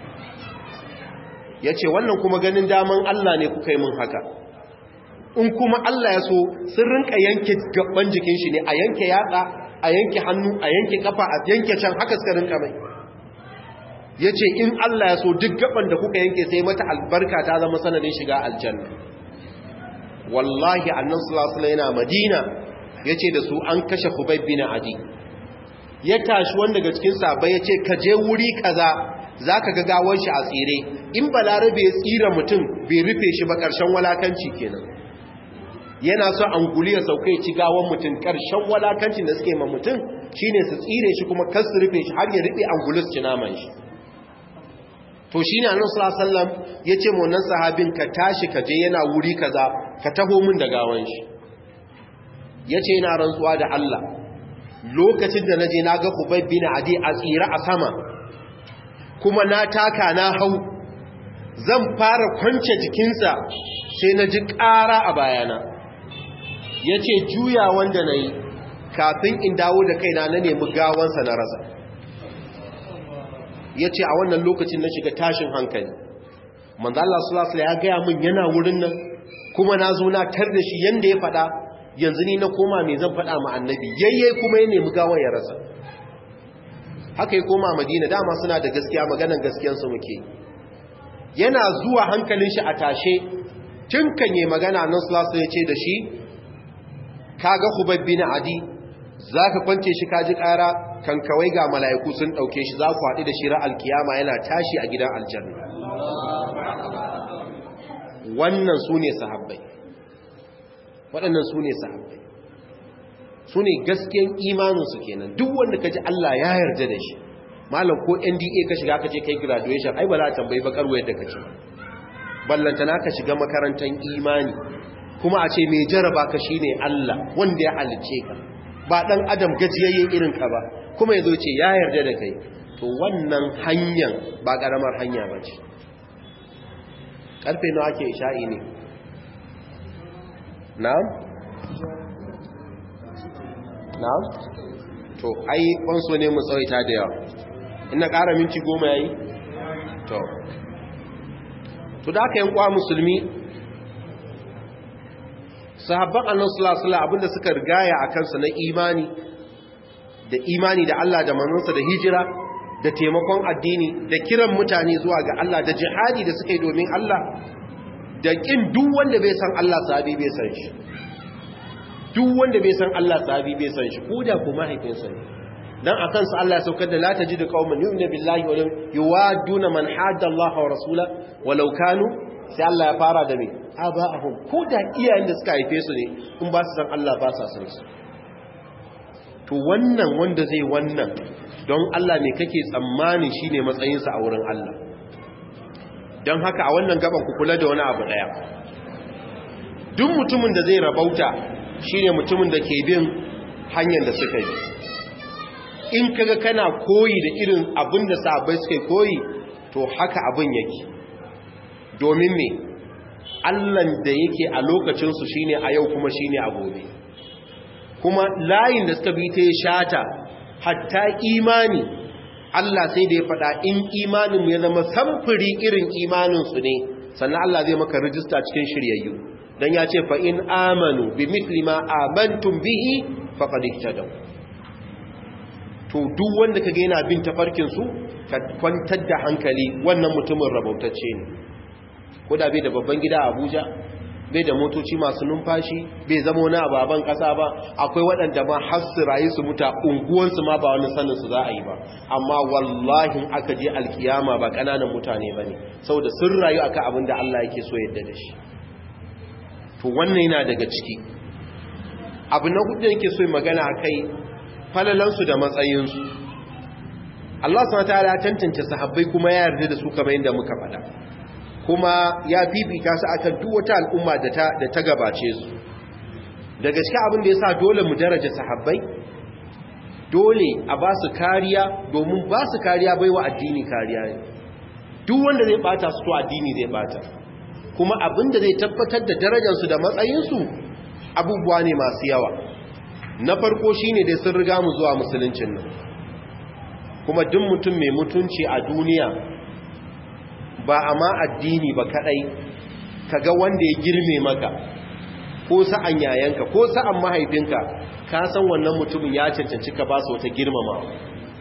yace wannan kuma ganin daman Allah ne kuka yi min haka in kuma Allah ya so sun rinka yanke gaban jikin shi ne a yanke yatsa a yanke hannu a yanke kafa a yanke can haka suka rinka mai ya ce in Allah ya so duk gaban da kuka yanke sai mata albarka ta zama sanadin shiga aljanna wallahi annan sulasula yana madina ya ce da su an kashe kubai bin adi ya tashi wanda daga cikin sabai ya ce ka je wuri kaza za ka ga gawon shi a tsire in balarabe ya tsira mutum bai rufe shi ba ƙarshen walakanci kenan yana so anguli ya sauka ya ci gawon mutum ƙarshen walakancin da suke ma mutum shine su tsire shi kuma kar su rufe shi har ya rufe angulus ci naman shi to shi ne annabi sallallahu ya ce mu wannan sahabin ka tashi ka je yana wuri kaza ka taho min da gawan shi yace yana rantsuwa da Allah lokacin da naje na ga Ubay bin Adi a tsira a sama kuma na taka na hau zan fara kwance jikinsa sai na ji ƙara a bayana yace juya wanda nayi kafin in dawo da kaina na nemi gawansa na rasa ya ce a wannan lokacin na shiga tashin hankali manzo Allah sallallahu alaihi ya gaya min yana wurin nan kuma na zo na tar da shi yanda ya faɗa yanzu ni na koma me zan faɗa ma annabi yayye kuma ya nemi gawar ya rasa haka ya koma madina dama suna da gaskiya maganan gaskiyansu muke yana zuwa hankalin shi a tashe tun kan yi magana nan sulasu ya ce da shi kaga hubabbi na adi za ka kwance shi kaji ƙara kan kawai ga mala'iku sun ɗauke shi za ku haɗu da shirar alkiyama yana tashi a gidan aljanna wannan su ne sahabbai waɗannan su ne sahabbai su ne gaskiyan imaninsu kenan duk wanda ka ji Allah ya yarda da shi malam ko nda ka shiga ka ce kai graduation ai ba za a tambayi bakar wayar da ka ce ballantana ka shiga makarantar imani kuma a ce mai jaraba ka shine Allah wanda ya halice ka ba dan adam gajiyayye irin ka ba kuma yazo ce ya yarda da kai to wannan hanyar ba karamar hanya ba ce karfe nawa ake isha'i ne na'am na'am to ai kwanso ne mu tsawaita da yawa ina ƙara minti goma yayi to to da aka yankwa musulmi sahabban annan sulasula abinda suka rigaya a kansa na imani da imani da Allah da manzansa da hijira da taimakon addini da kiran mutane zuwa ga Allah da jihadi da suka yi domin Allah da ƙin duk wanda bai san Allah sahabi bai san shi duk wanda bai san Allah sahabi bai san shi ko da ko mahaifinsa ne dan akan su Allah ya saukar da la tajidu qauman yu'minu billahi wa yuwaduna man hadda Allah wa rasula walau kanu sai Allah ya fara da me aba'ahum ko da iyayen da suka haife su ne in ba su san Allah ba sa san su to wannan wanda zai wannan don Allah ne kake tsammani shine matsayin sa a wurin Allah don haka a wannan gaban ku kula da wani abu daya duk mutumin da zai rabauta shine mutumin da ke bin hanyar da suka yi in kaga kana koyi da irin abin da sahabbai suka koyi to haka abin yake domin me allan da yake a lokacinsu shine a yau kuma shine a gobe kuma layin da suka bi ta ya shata hatta imani Allah sai da ya faɗa in imanin ya zama samfuri irin imaninsu ne sannan Allah zai maka rijista cikin shiryayyu don ya ce fa'in amanu bi mitli ma amantum bihi faƙad ihtadaw to duk wanda kage yana bin tafarkinsu ka kwantar da hankali wannan mutumin rabautacce ne ko da bai da babban gida a Abuja bai da motoci masu numfashi bai zama wani ababen kasa ba akwai waɗanda ma har su rayu su muta unguwansu ma ba wani sanin su za a yi ba amma wallahi aka je alkiyama ba ƙananan mutane ba ne saboda sun rayu aka abin da Allah yake so yadda da shi to wannan yana daga ciki abu na hudu yake so magana a kai falalansu da matsayinsu Allah subhanahu wataala ya tantance sahabbai kuma ya yarda da su kamar yadda muka faɗa kuma ya fifita su akan duk wata al'umma da ta da ta gabace su da gaske abin da yasa dole mu daraja sahabbai dole a ba su kariya domin ba su kariya baiwa addini kariya ne duk wanda zai bata su to addini zai bata kuma abin da zai tabbatar da darajarsu da matsayinsu abubuwa ne masu yawa na farko shine dai sun riga mu zuwa musuluncin nan kuma duk mutum mai mutunci a duniya ba a ma addini ba kadai kaga wanda ya girme maka ko sa'an yayanka ko sa'an mahaifinka ka san wannan mutumin ya cancanci ka ba su wata girmamawa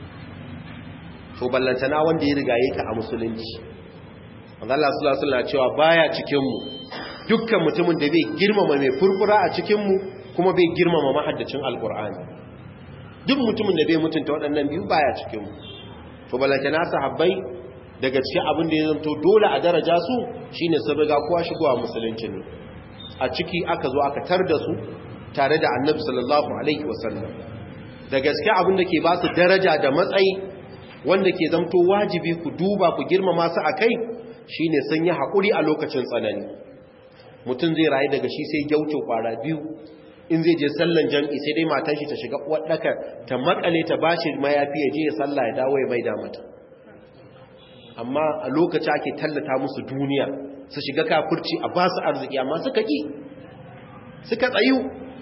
to ballantana wanda ya riga yake a musulunci Allah sallallahu alaihi cewa baya cikin mu dukkan mutumin da bai girmama mai furfura a cikin mu kuma bai girmama mahaddacin alqur'ani duk mutumin da bai mutunta waɗannan biyu baya cikin mu to ballantana sahabbai daga cikin abin da ya zanto dole a daraja su shine sun riga kowa shigowa musulunci ne a ciki aka zo aka tar da su tare da annabi sallallahu alaihi wasallam da gaske abin da ke ba su daraja da matsayi wanda ke zamto wajibi ku duba ku girmama su a kai shine sun yi haƙuri a lokacin tsanani mutum zai rayu daga shi sai gyauce kwara biyu in zai je sallan jam'i sai dai matan shi ta shiga uwarɗaka ta makale ta bashi mayafi ya je ya salla ya dawo ya maida mata amma a lokaci ake tallata musu duniya su shiga kafurci a ba su arziki amma suka ƙi suka tsayu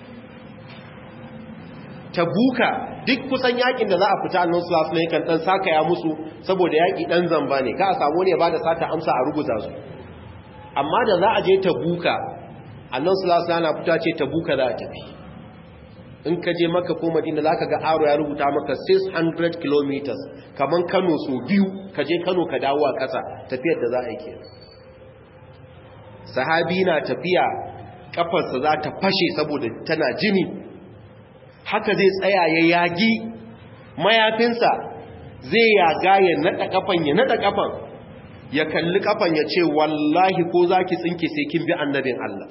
tabuka duk kusan yakin da za a fita annon sulasu ne kan dan saka ya musu saboda yaki dan zamba ne ka a samu ne ba da sata amsa a rubuta su amma da za a je tabuka annon sulasu na fita ce tabuka za a tafi in ka je maka ko madina za ka ga aro ya rubuta maka 600 kilometers kamar kano so biyu ka je kano ka dawo a ƙasa tafiyar da za a yi ke sahabi na tafiya kafarsa za ta fashe saboda tana jini haka zai tsaya ya yagi mayafinsa zai yaga ya naɗa kafan ya naɗa kafan ya kalli kafan ya ce wallahi ko za ki tsinke sai kin bi annabin Allah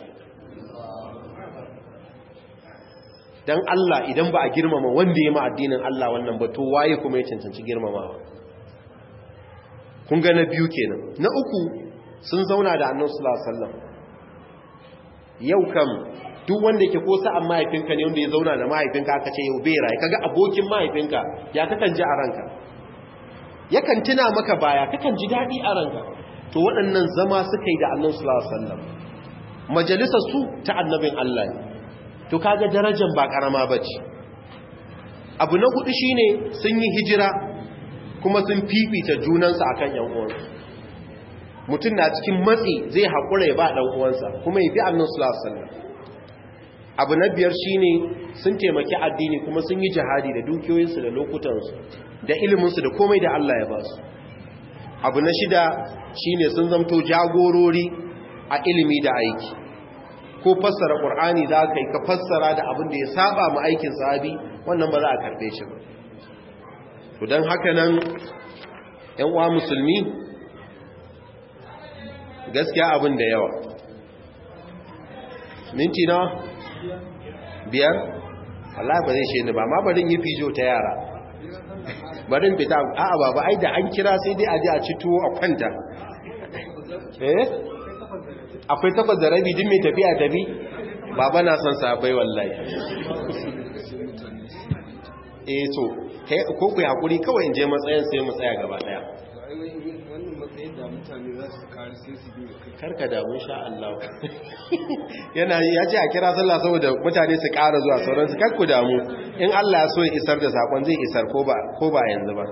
dan Allah idan ba a girmama wanda ya ma addinin Allah wannan ba to waye kuma ya cancanci girmamawa kun ga na biyu kenan na uku sun zauna da annabi sallallahu alaihi wasallam yau kam duk wanda yake ko sa'an mahaifinka ne wanda ya zauna da mahaifinka aka ce yau bai rayu kaga abokin mahaifinka ya kakan ji a ranka yakan tuna maka baya kakan ji dadi a ranka to waɗannan zama suka yi da annabi sallallahu alaihi wasallam majalisar su ta annabin Allah ne to kaga darajar ba karama bace abu na hudu shine sun yi hijira kuma sun fifita junansu akan yan uwansu mutum na cikin matsi zai haƙura ya ba ɗan uwansa kuma ya bi annan sallallahu abu na biyar shine sun taimaki addini kuma sun yi jihadi da dukiyoyinsu da lokutansu da iliminsu da komai da Allah ya ba su abu na shida shine sun zamto jagorori a ilimi da aiki ko fassara ƙur'ani za ka yi ka fassara da abin da ya saba ma aikin sahabi wannan ba za a karɓe shi ba to don haka nan ‘yan uwa musulmi gaskiya abin da yawa minti na biyar Allah ba zai ni ba ma barin yi fijo ta yara barin fita a'a ba ba ai da an kira sai dai a ji a ci tuwo a kwanta eh akwai takwas da rabi din mai tafiya tafi baba na son sabai wallahi eh to ko ku hakuri kawai in je matsayin sai mu tsaya gaba daya karka damu sha Allah yana ya ce a kira sallah saboda mutane su ƙara zuwa sauransu karku damu in Allah ya so ya isar da sakon zai isar ko ba ko ba yanzu ba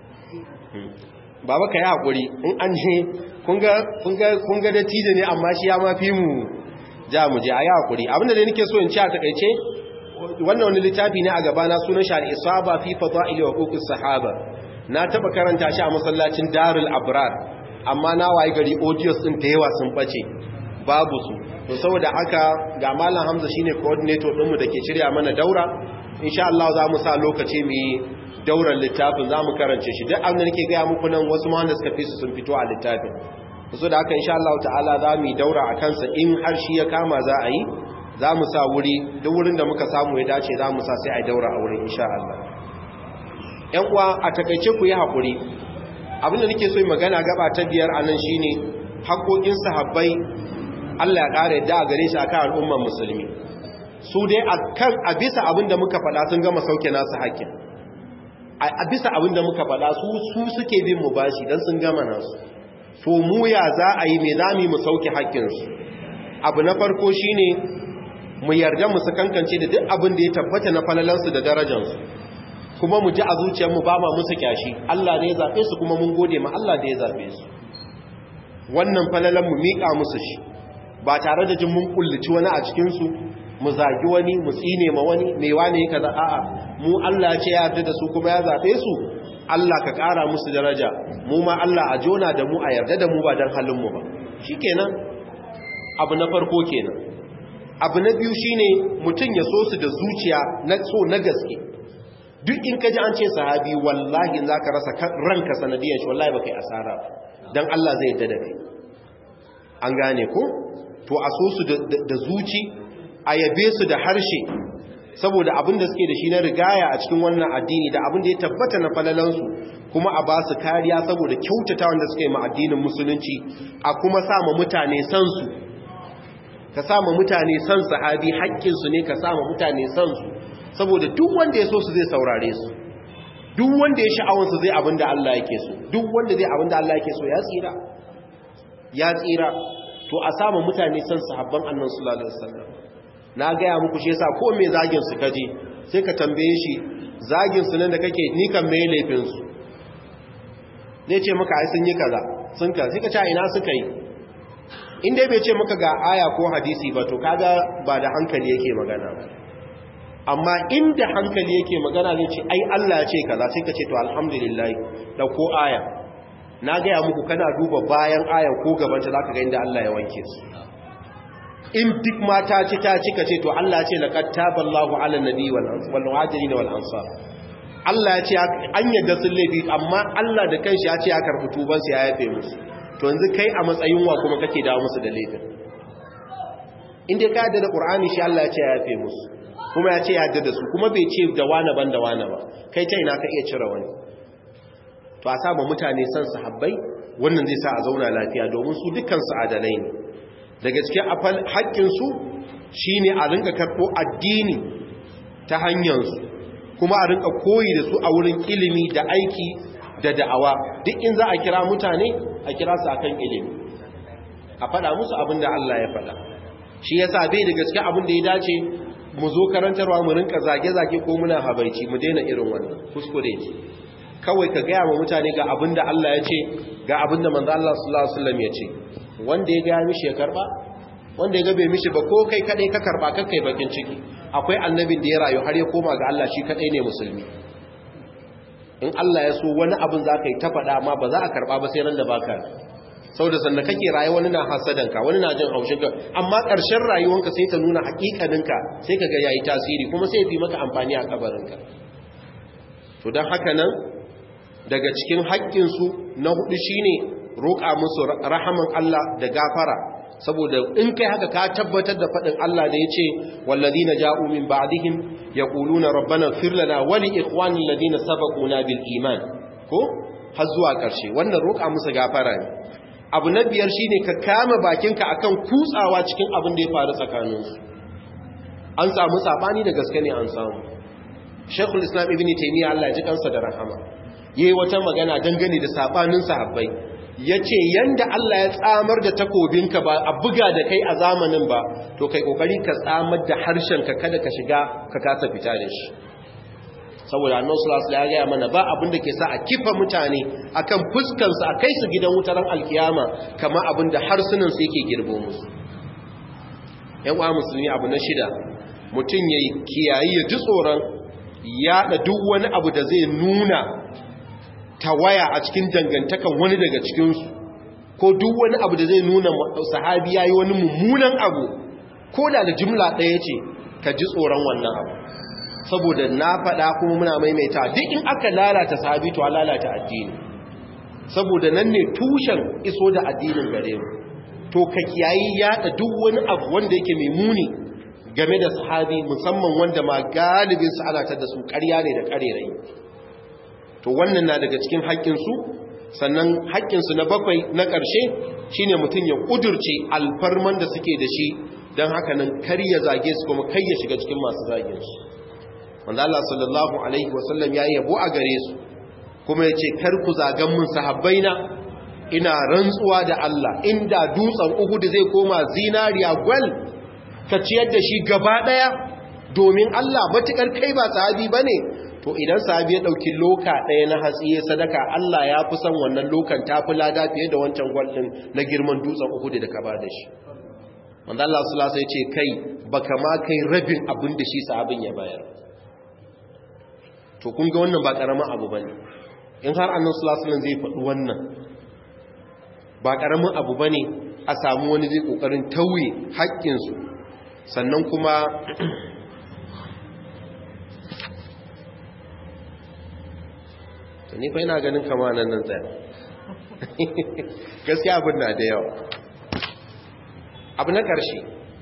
baba ka yi haƙuri in an je kun ga dattijo ne amma shi ya mafi mu ja mu je a yi haƙuri abinda dai nake so in ci a takaice wannan wani littafi ne a gabana sunan shi al-isaba fi fadaili wa huquqis sahaba na taba karanta shi a masallacin Darul Abrar amma na waye gari audios din da yawa sun bace babu su to saboda haka ga malam Hamza shine coordinator din mu dake shirya mana daura insha Allah za mu sa lokaci mu yi dauran littafin za mu karance shi duk abin da nake ga muku nan wasu ma wanda suka fi su sun fito a littafin so da haka insha Allah ta'ala za mu yi daura a kansa in har shi ya kama za a yi za mu sa wuri duk wurin da muka samu ya dace za mu sa sai a daura a wurin insha Allah ‘yan uwa a takaice ku yi haƙuri abinda nake so yi magana gaba ta biyar a nan shine haƙoƙin sahabbai Allah ya ƙara yadda a gare shi akan al'umman musulmi su dai a bisa abin da muka faɗa sun gama sauke nasu haƙƙin a bisa abin da muka faɗa su su suke bin mu bashi don sun gama nasu to mu ya za a yi mai zami mu sauke haƙƙinsu abu na farko shine mu yarda mu kankance da duk abin da ya tabbata na falalansu da darajansu kuma mu ji a zuciyarmu ba ma musu kyashi Allah ne ya zaɓe su kuma mun gode ma Allah da ya zaɓe su wannan falalan mu miƙa musu shi ba tare da jin mun kulluci wani a cikinsu mu zagi wani mu tsine ma wani mai wane ya kaza a'a mu Allah ce ya yarda da su kuma ya zaɓe su Allah ka ƙara musu daraja mu ma Allah a jona da mu a yarda da mu ba don halinmu ba shikenan abu na farko kenan abu na biyu shine mutum ya so su da zuciya na so na gaske duk in ka ji an ce sahabi wallahi za ka rasa ranka sanadiyar shi wallahi ba kai asara don Allah zai yadda da kai an gane ko to a so su da zuci a yabe su da harshe saboda abin da suke da shi na rigaya a cikin wannan addini da abin da ya tabbata na falalansu kuma a ba su kariya saboda kyautata wanda suka yi ma addinin musulunci a kuma sama mutane san su ka sama mutane san sahabi haƙƙinsu ne ka sama mutane san su saboda duk wanda ya so su zai saurare su duk wanda ya sha'awansu zai abin da Allah yake so duk wanda zai abin da Allah yake so ya tsira ya tsira to a sama mutane san sahabban annan sallallahu alaihi wasallam na gaya muku shi yasa ko me zagin su kaje sai ka tambaye shi zagin su nan da kake ni kan me laifin su zai ce maka ai sun yi kaza sun ka sai ka ce ina suka yi in dai bai ce maka ga aya ko hadisi ba to kaga ba da hankali yake magana ba amma inda hankali yake magana zai ce ai Allah ya ce kaza sai ka ce to alhamdulillah dauko aya na gaya muku kana duba bayan aya ko gaban ta zaka ga inda Allah ya wanke su in duk mata ci ta cika ce to Allah ya ce laqad taballahu ala nabi wal wal muhajirin wal ansar Allah ya ce an yadda sun laifi amma Allah da kanshi ya ce ya karɓi tuban su ya yafe musu to yanzu kai a matsayin wa kuma kake dawo musu da laifin in dai ka yadda da Qur'ani shi Allah ya ce ya yafe musu kuma ya ce ya yadda da su kuma bai ce da wani ban da wani ba kai ta ina ka iya cire wani to a saba mutane san sahabbai wannan zai sa a zauna lafiya domin su dukkan su adalai ne daga cikin afal haƙƙin su shine a rinka karɓo addini ta hanyar su kuma a rinka koyi da su a wurin ilimi da aiki da da'awa duk in za a kira mutane a kira su akan ilimi a faɗa musu abin da Allah ya faɗa shi yasa bai da gaske abin da ya dace mu zo karantarwa mu rinka zage-zage ko muna habaici mu daina irin wannan kuskure ce kawai ka gaya wa mutane ga abin da Allah ya ce ga abin da manzo Allah sallallahu alaihi wasallam ya ce wanda ya gaya mishi ya karba wanda ya ga bai mishi ba ko kai kadai ka karba kai bakin ciki akwai annabin da ya rayu har ya koma ga Allah shi kadai ne musulmi in Allah ya so wani abin za ka yi ta faɗa ma ba za a karba ba sai ran da baka sau da sannan kake rayu wani na hasadanka wani na jin haushinka amma ƙarshen rayuwanka sai ta nuna haƙiƙaninka sai ka ga yayi tasiri kuma sai ya fi maka amfani a kabarinka to don haka nan daga cikin haƙƙinsu na hudu shine roƙa musu rahaman Allah da gafara saboda in kai haka ka tabbatar da faɗin Allah da ya ce wallazina ja'u min ba'dihim yaquluna rabbana ighfir lana wa li ikhwanina alladhina sabaquna bil iman ko har zuwa ƙarshe wannan roƙa musu gafara ne abu na biyar shine ka kama bakinka akan kutsawa cikin abin da ya faru tsakaninsu an samu sabani da gaske ne an samu Sheikhul Islam Ibn Taymiyyah Allah ya ji kansa da rahama yayi wata magana dangane da sabanin sahabbai yace yanda Allah ya tsamar da takobinka ba a buga da kai a zamanin ba to kai kokari ka tsamar da harshen ka kada ka shiga ka kasa fita da shi saboda annabi sallallahu alaihi wasallam ya mana ba abin da ke sa a kifa mutane akan fuskan su a kai su gidan wutaran alkiyama kamar abin da harsunan su yake girbo musu yan uwa musulmi abu na shida mutum yayi kiyayi ya ji tsoron yada duk wani abu da zai nuna tawaya a cikin dangantakan wani daga cikin su ko duk wani abu da zai nuna sahabi yayi wani mummunan abu ko da da jumla ɗaya ce ka ji tsoron wannan abu saboda na faɗa kuma muna maimaita duk in aka lalata sahabi to lalata addini saboda nan ne tushen iso da addinin gare mu to ka kiyayi yaɗa duk wani abu wanda yake mai muni game da sahabi musamman wanda ma galibin su ana ta da su ƙarya ne da ƙarerai to wannan na daga cikin haƙƙinsu sannan haƙƙinsu na bakwai na ƙarshe shine mutum ya ƙudurce alfarman da suke da shi don haka nan kar ya zage su kuma kai ya shiga cikin masu zagin su wanda Allah sallallahu alaihi wasallam ya yabo a gare su kuma ya ce kar ku zagan mun sahabbaina ina rantsuwa da Allah inda dutsen Uhud zai koma zinariya gwal ka ciyar da shi gaba daya domin Allah matukar kai ba sahabi bane to idan sahabi ya dauki loka daya na hatsi ya sadaka Allah ya fi son wannan lokan tafi lada fiye da wancan gwal din na girman dutsen Uhud da ka ba da shi wanda Allah sallallahu alaihi wasallam ya ce kai baka ma kai rabin abin da shi sahabin ya bayar to kun ga wannan ba karamin abu bane in har annabi sallallahu alaihi wasallam zai faɗi wannan ba karamin abu bane a samu wani zai kokarin tauye haƙƙin su sannan kuma to ni fa ina ganin kama nan nan tsaya gaskiya abin na da yawa abu na ƙarshe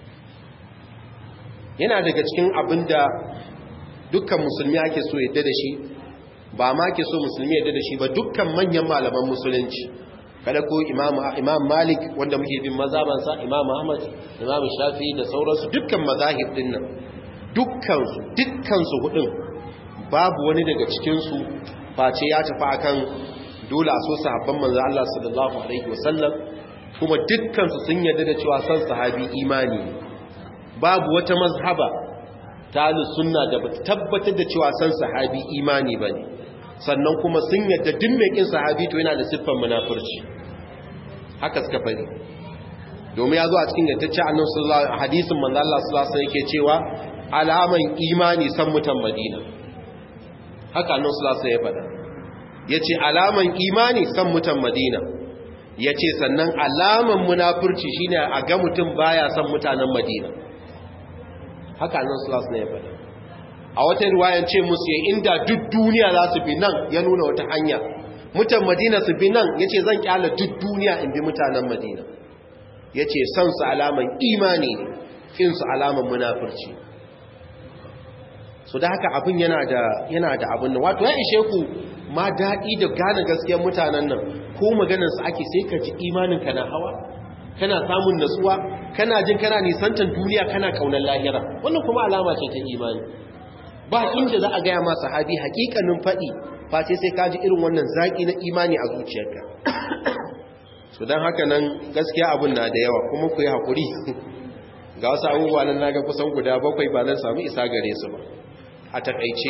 yana daga cikin abin da dukkan musulmi ake so yadda da shi ba ma ke so musulmi yadda da shi ba dukkan manyan malaman musulunci kada ko imam malik wanda muke bin mazabansa imam ahmad imam shafi da sauransu dukkan mazahib din nan dukkansu dukkansu hudun babu wani daga cikinsu face ya tafi akan dole a so sahabban manzo Allah sallallahu alaihi wasallam kuma dukkansu sun yarda da cewa san sahabi imani babu wata mazhaba ta sunna da ba tabbatar da cewa san sahabi imani ba ne sannan kuma sun yadda duk mai kin sahabi to yana da siffar munafurci haka suka fari domin ya zo a cikin gattacce annabi sallallahu hadisin manzo Allah sallallahu alaihi yake cewa alaman imani san mutan madina haka nan sulasa ya faɗa ya ce alaman imani san mutan madina ya ce sannan alaman munafurci shine a ga mutum baya san mutanen madina haka nan sulasa ya faɗa a wata riwayan ce musu ya inda duk duniya za su bi nan ya nuna wata hanya mutan madina su bi nan ya ce zan kyala duk duniya in bi mutanen madina ya ce son su alaman imani ne fin su alaman munafurci so da haka abin yana da yana da abin nan wato ya ishe ku ma daɗi da gane gaskiyar mutanen nan ko maganarsu ake sai ka ji imaninka na hawa kana samun natsuwa kana jin kana nisantan duniya kana kaunar lahira wannan kuma alama ce ta imani ba inda za a gaya ma sahabi hakikanin faɗi face sai ka ji irin wannan zaƙi na imani a zuciyarka so don haka nan gaskiya abin na da yawa kuma ku yi haƙuri ga wasu abubuwa nan naga kusan guda bakwai ba zan samu isa gare su ba a takaice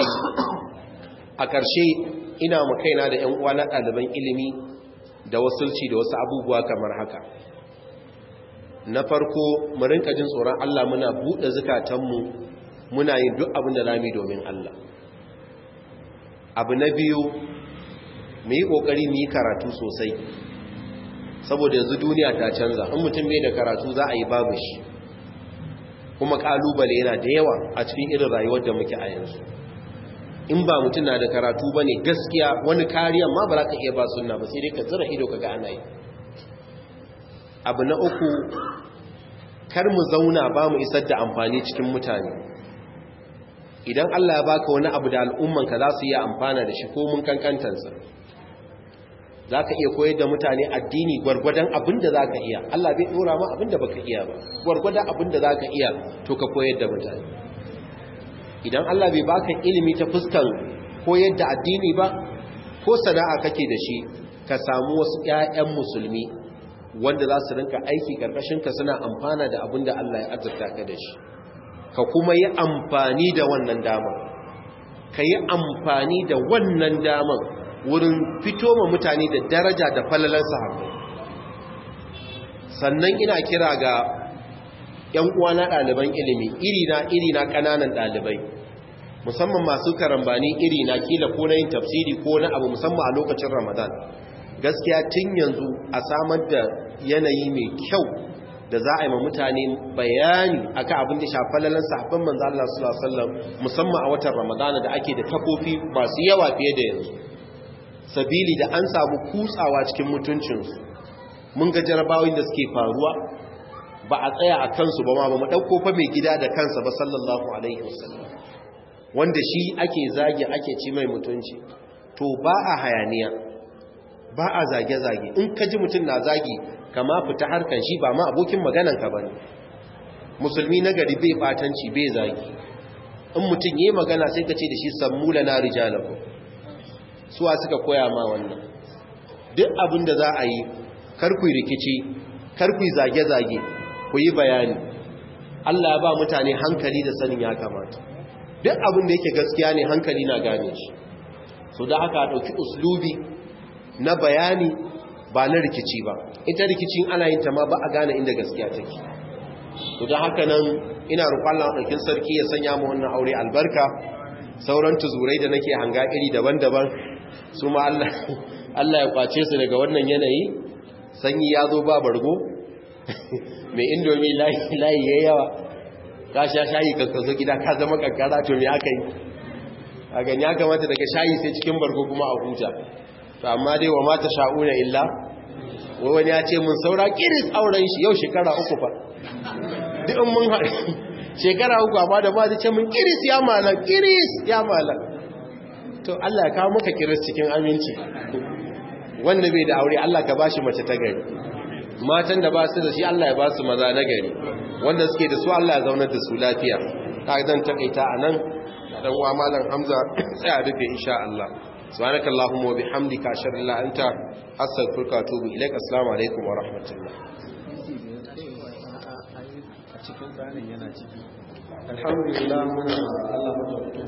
a ƙarshe ina mu kaina da 'yan uwa na ɗaliban ilimi da wasulci da wasu abubuwa kamar haka na farko mu rinka jin tsoron Allah muna buɗe zukatanmu muna yin duk abin da lami domin Allah abu na biyu mu yi ƙoƙari mu yi karatu sosai saboda yanzu duniya ta canza in mutum bai da karatu za a yi babu shi kuma ƙalubale yana da yawa a cikin irin rayuwar da muke a yanzu in ba mutum na da karatu ba ne gaskiya wani kariyan ma ba za ka iya ba suna ba sai dai ka zira ido ka ga ana yi abu na uku kar mu zauna ba mu isar da amfani cikin mutane idan Allah ya baka wani abu da al'ummanka za su iya amfana da shi ko mun kankantansa za ka iya koyar da mutane addini gwargwadon abin da za ka iya Allah bai ɗora ma abin da baka iya ba gwargwadon abin da za ka iya to ka koyar da mutane idan Allah bai baka ilimi ta fuskan koyar da addini ba ko sana'a kake da shi ka samu wasu ƴaƴan musulmi wanda za su rinka aiki karkashin ka suna amfana da abin da Allah ya azurta ka da shi ka kuma yi amfani da wannan damar ka yi amfani da wannan damar wurin fito ma mutane da daraja da falalar sahabbai sannan ina kira ga ‘yan uwana ɗaliban ilimi irina irina ƙananan ɗalibai musamman masu karambani irina kila ko na yin tafsiri ko na abu musamman a lokacin ramadan gaskiya tun yanzu a samar da yanayi mai kyau da za a yi ma mutane bayani akan abin da shafi lalan sahabban manzo Allah sallallahu alaihi wasallam musamman a watan ramadana da ake da kafofi masu yawa fiye da yanzu sabili da an samu kutsawa cikin mutuncinsu mun ga jarabawin da suke faruwa ba a tsaya a kansu ba ma ba mu ɗauko fa mai gida da kansa ba sallallahu alaihi wasallam wanda shi ake zage ake ci mai mutunci to ba a hayaniya ba a zage-zage in ka ji mutum na zagi kama fita harkan shi ba ma abokin magananka ba ne musulmi na gari bai batanci bai zagi in mutum yi magana sai ka ce da shi sammula na rijalaku suwa suka koya ma wannan duk abin da za a yi karku rikici karku zage-zage ku yi bayani Allah ya ba mutane hankali da sanin ya kamata duk abin da yake gaskiya ne hankali na gane shi so da haka ɗauki uslubi na bayani ba na rikici ba ita rikicin ana yin ta ma ba a gane inda gaskiya take to da haka nan ina roƙon Allah ɗaukin sarki ya sanya mu wannan aure albarka sauran tuzurai da nake hanga iri daban-daban su ma Allah ya kwace su daga wannan yanayi sanyi ya zo ba bargo mai indomi layi ya yawa ka sha shayi ka zo gida ka zama kankara to me aka yi a gani ya kamata daga shayi sai cikin bargo kuma a huta to amma dai wa mata sha'una illa wani ya ce mun saura kiris auren shi yau shekara uku fa duk mun haɗu shekara uku amma da ba da ce mun kiris ya malam kiris ya malam to Allah ya kawo maka kiris cikin aminci wanda bai da aure Allah ka bashi mace ta gari matan da ba su da shi Allah ya ba su maza na gari wanda suke da su Allah ya zaunar da su lafiya ta zan takaita a nan dan uwa malam Hamza tsaya rufe insha Allah subhanaka allahumma wa bihamdika ashhadu an la anta astaghfiruka wa atubu ilaik assalamu alaikum wa rahmatullah a cikin bayanin yana ciki alhamdulillah muna Allah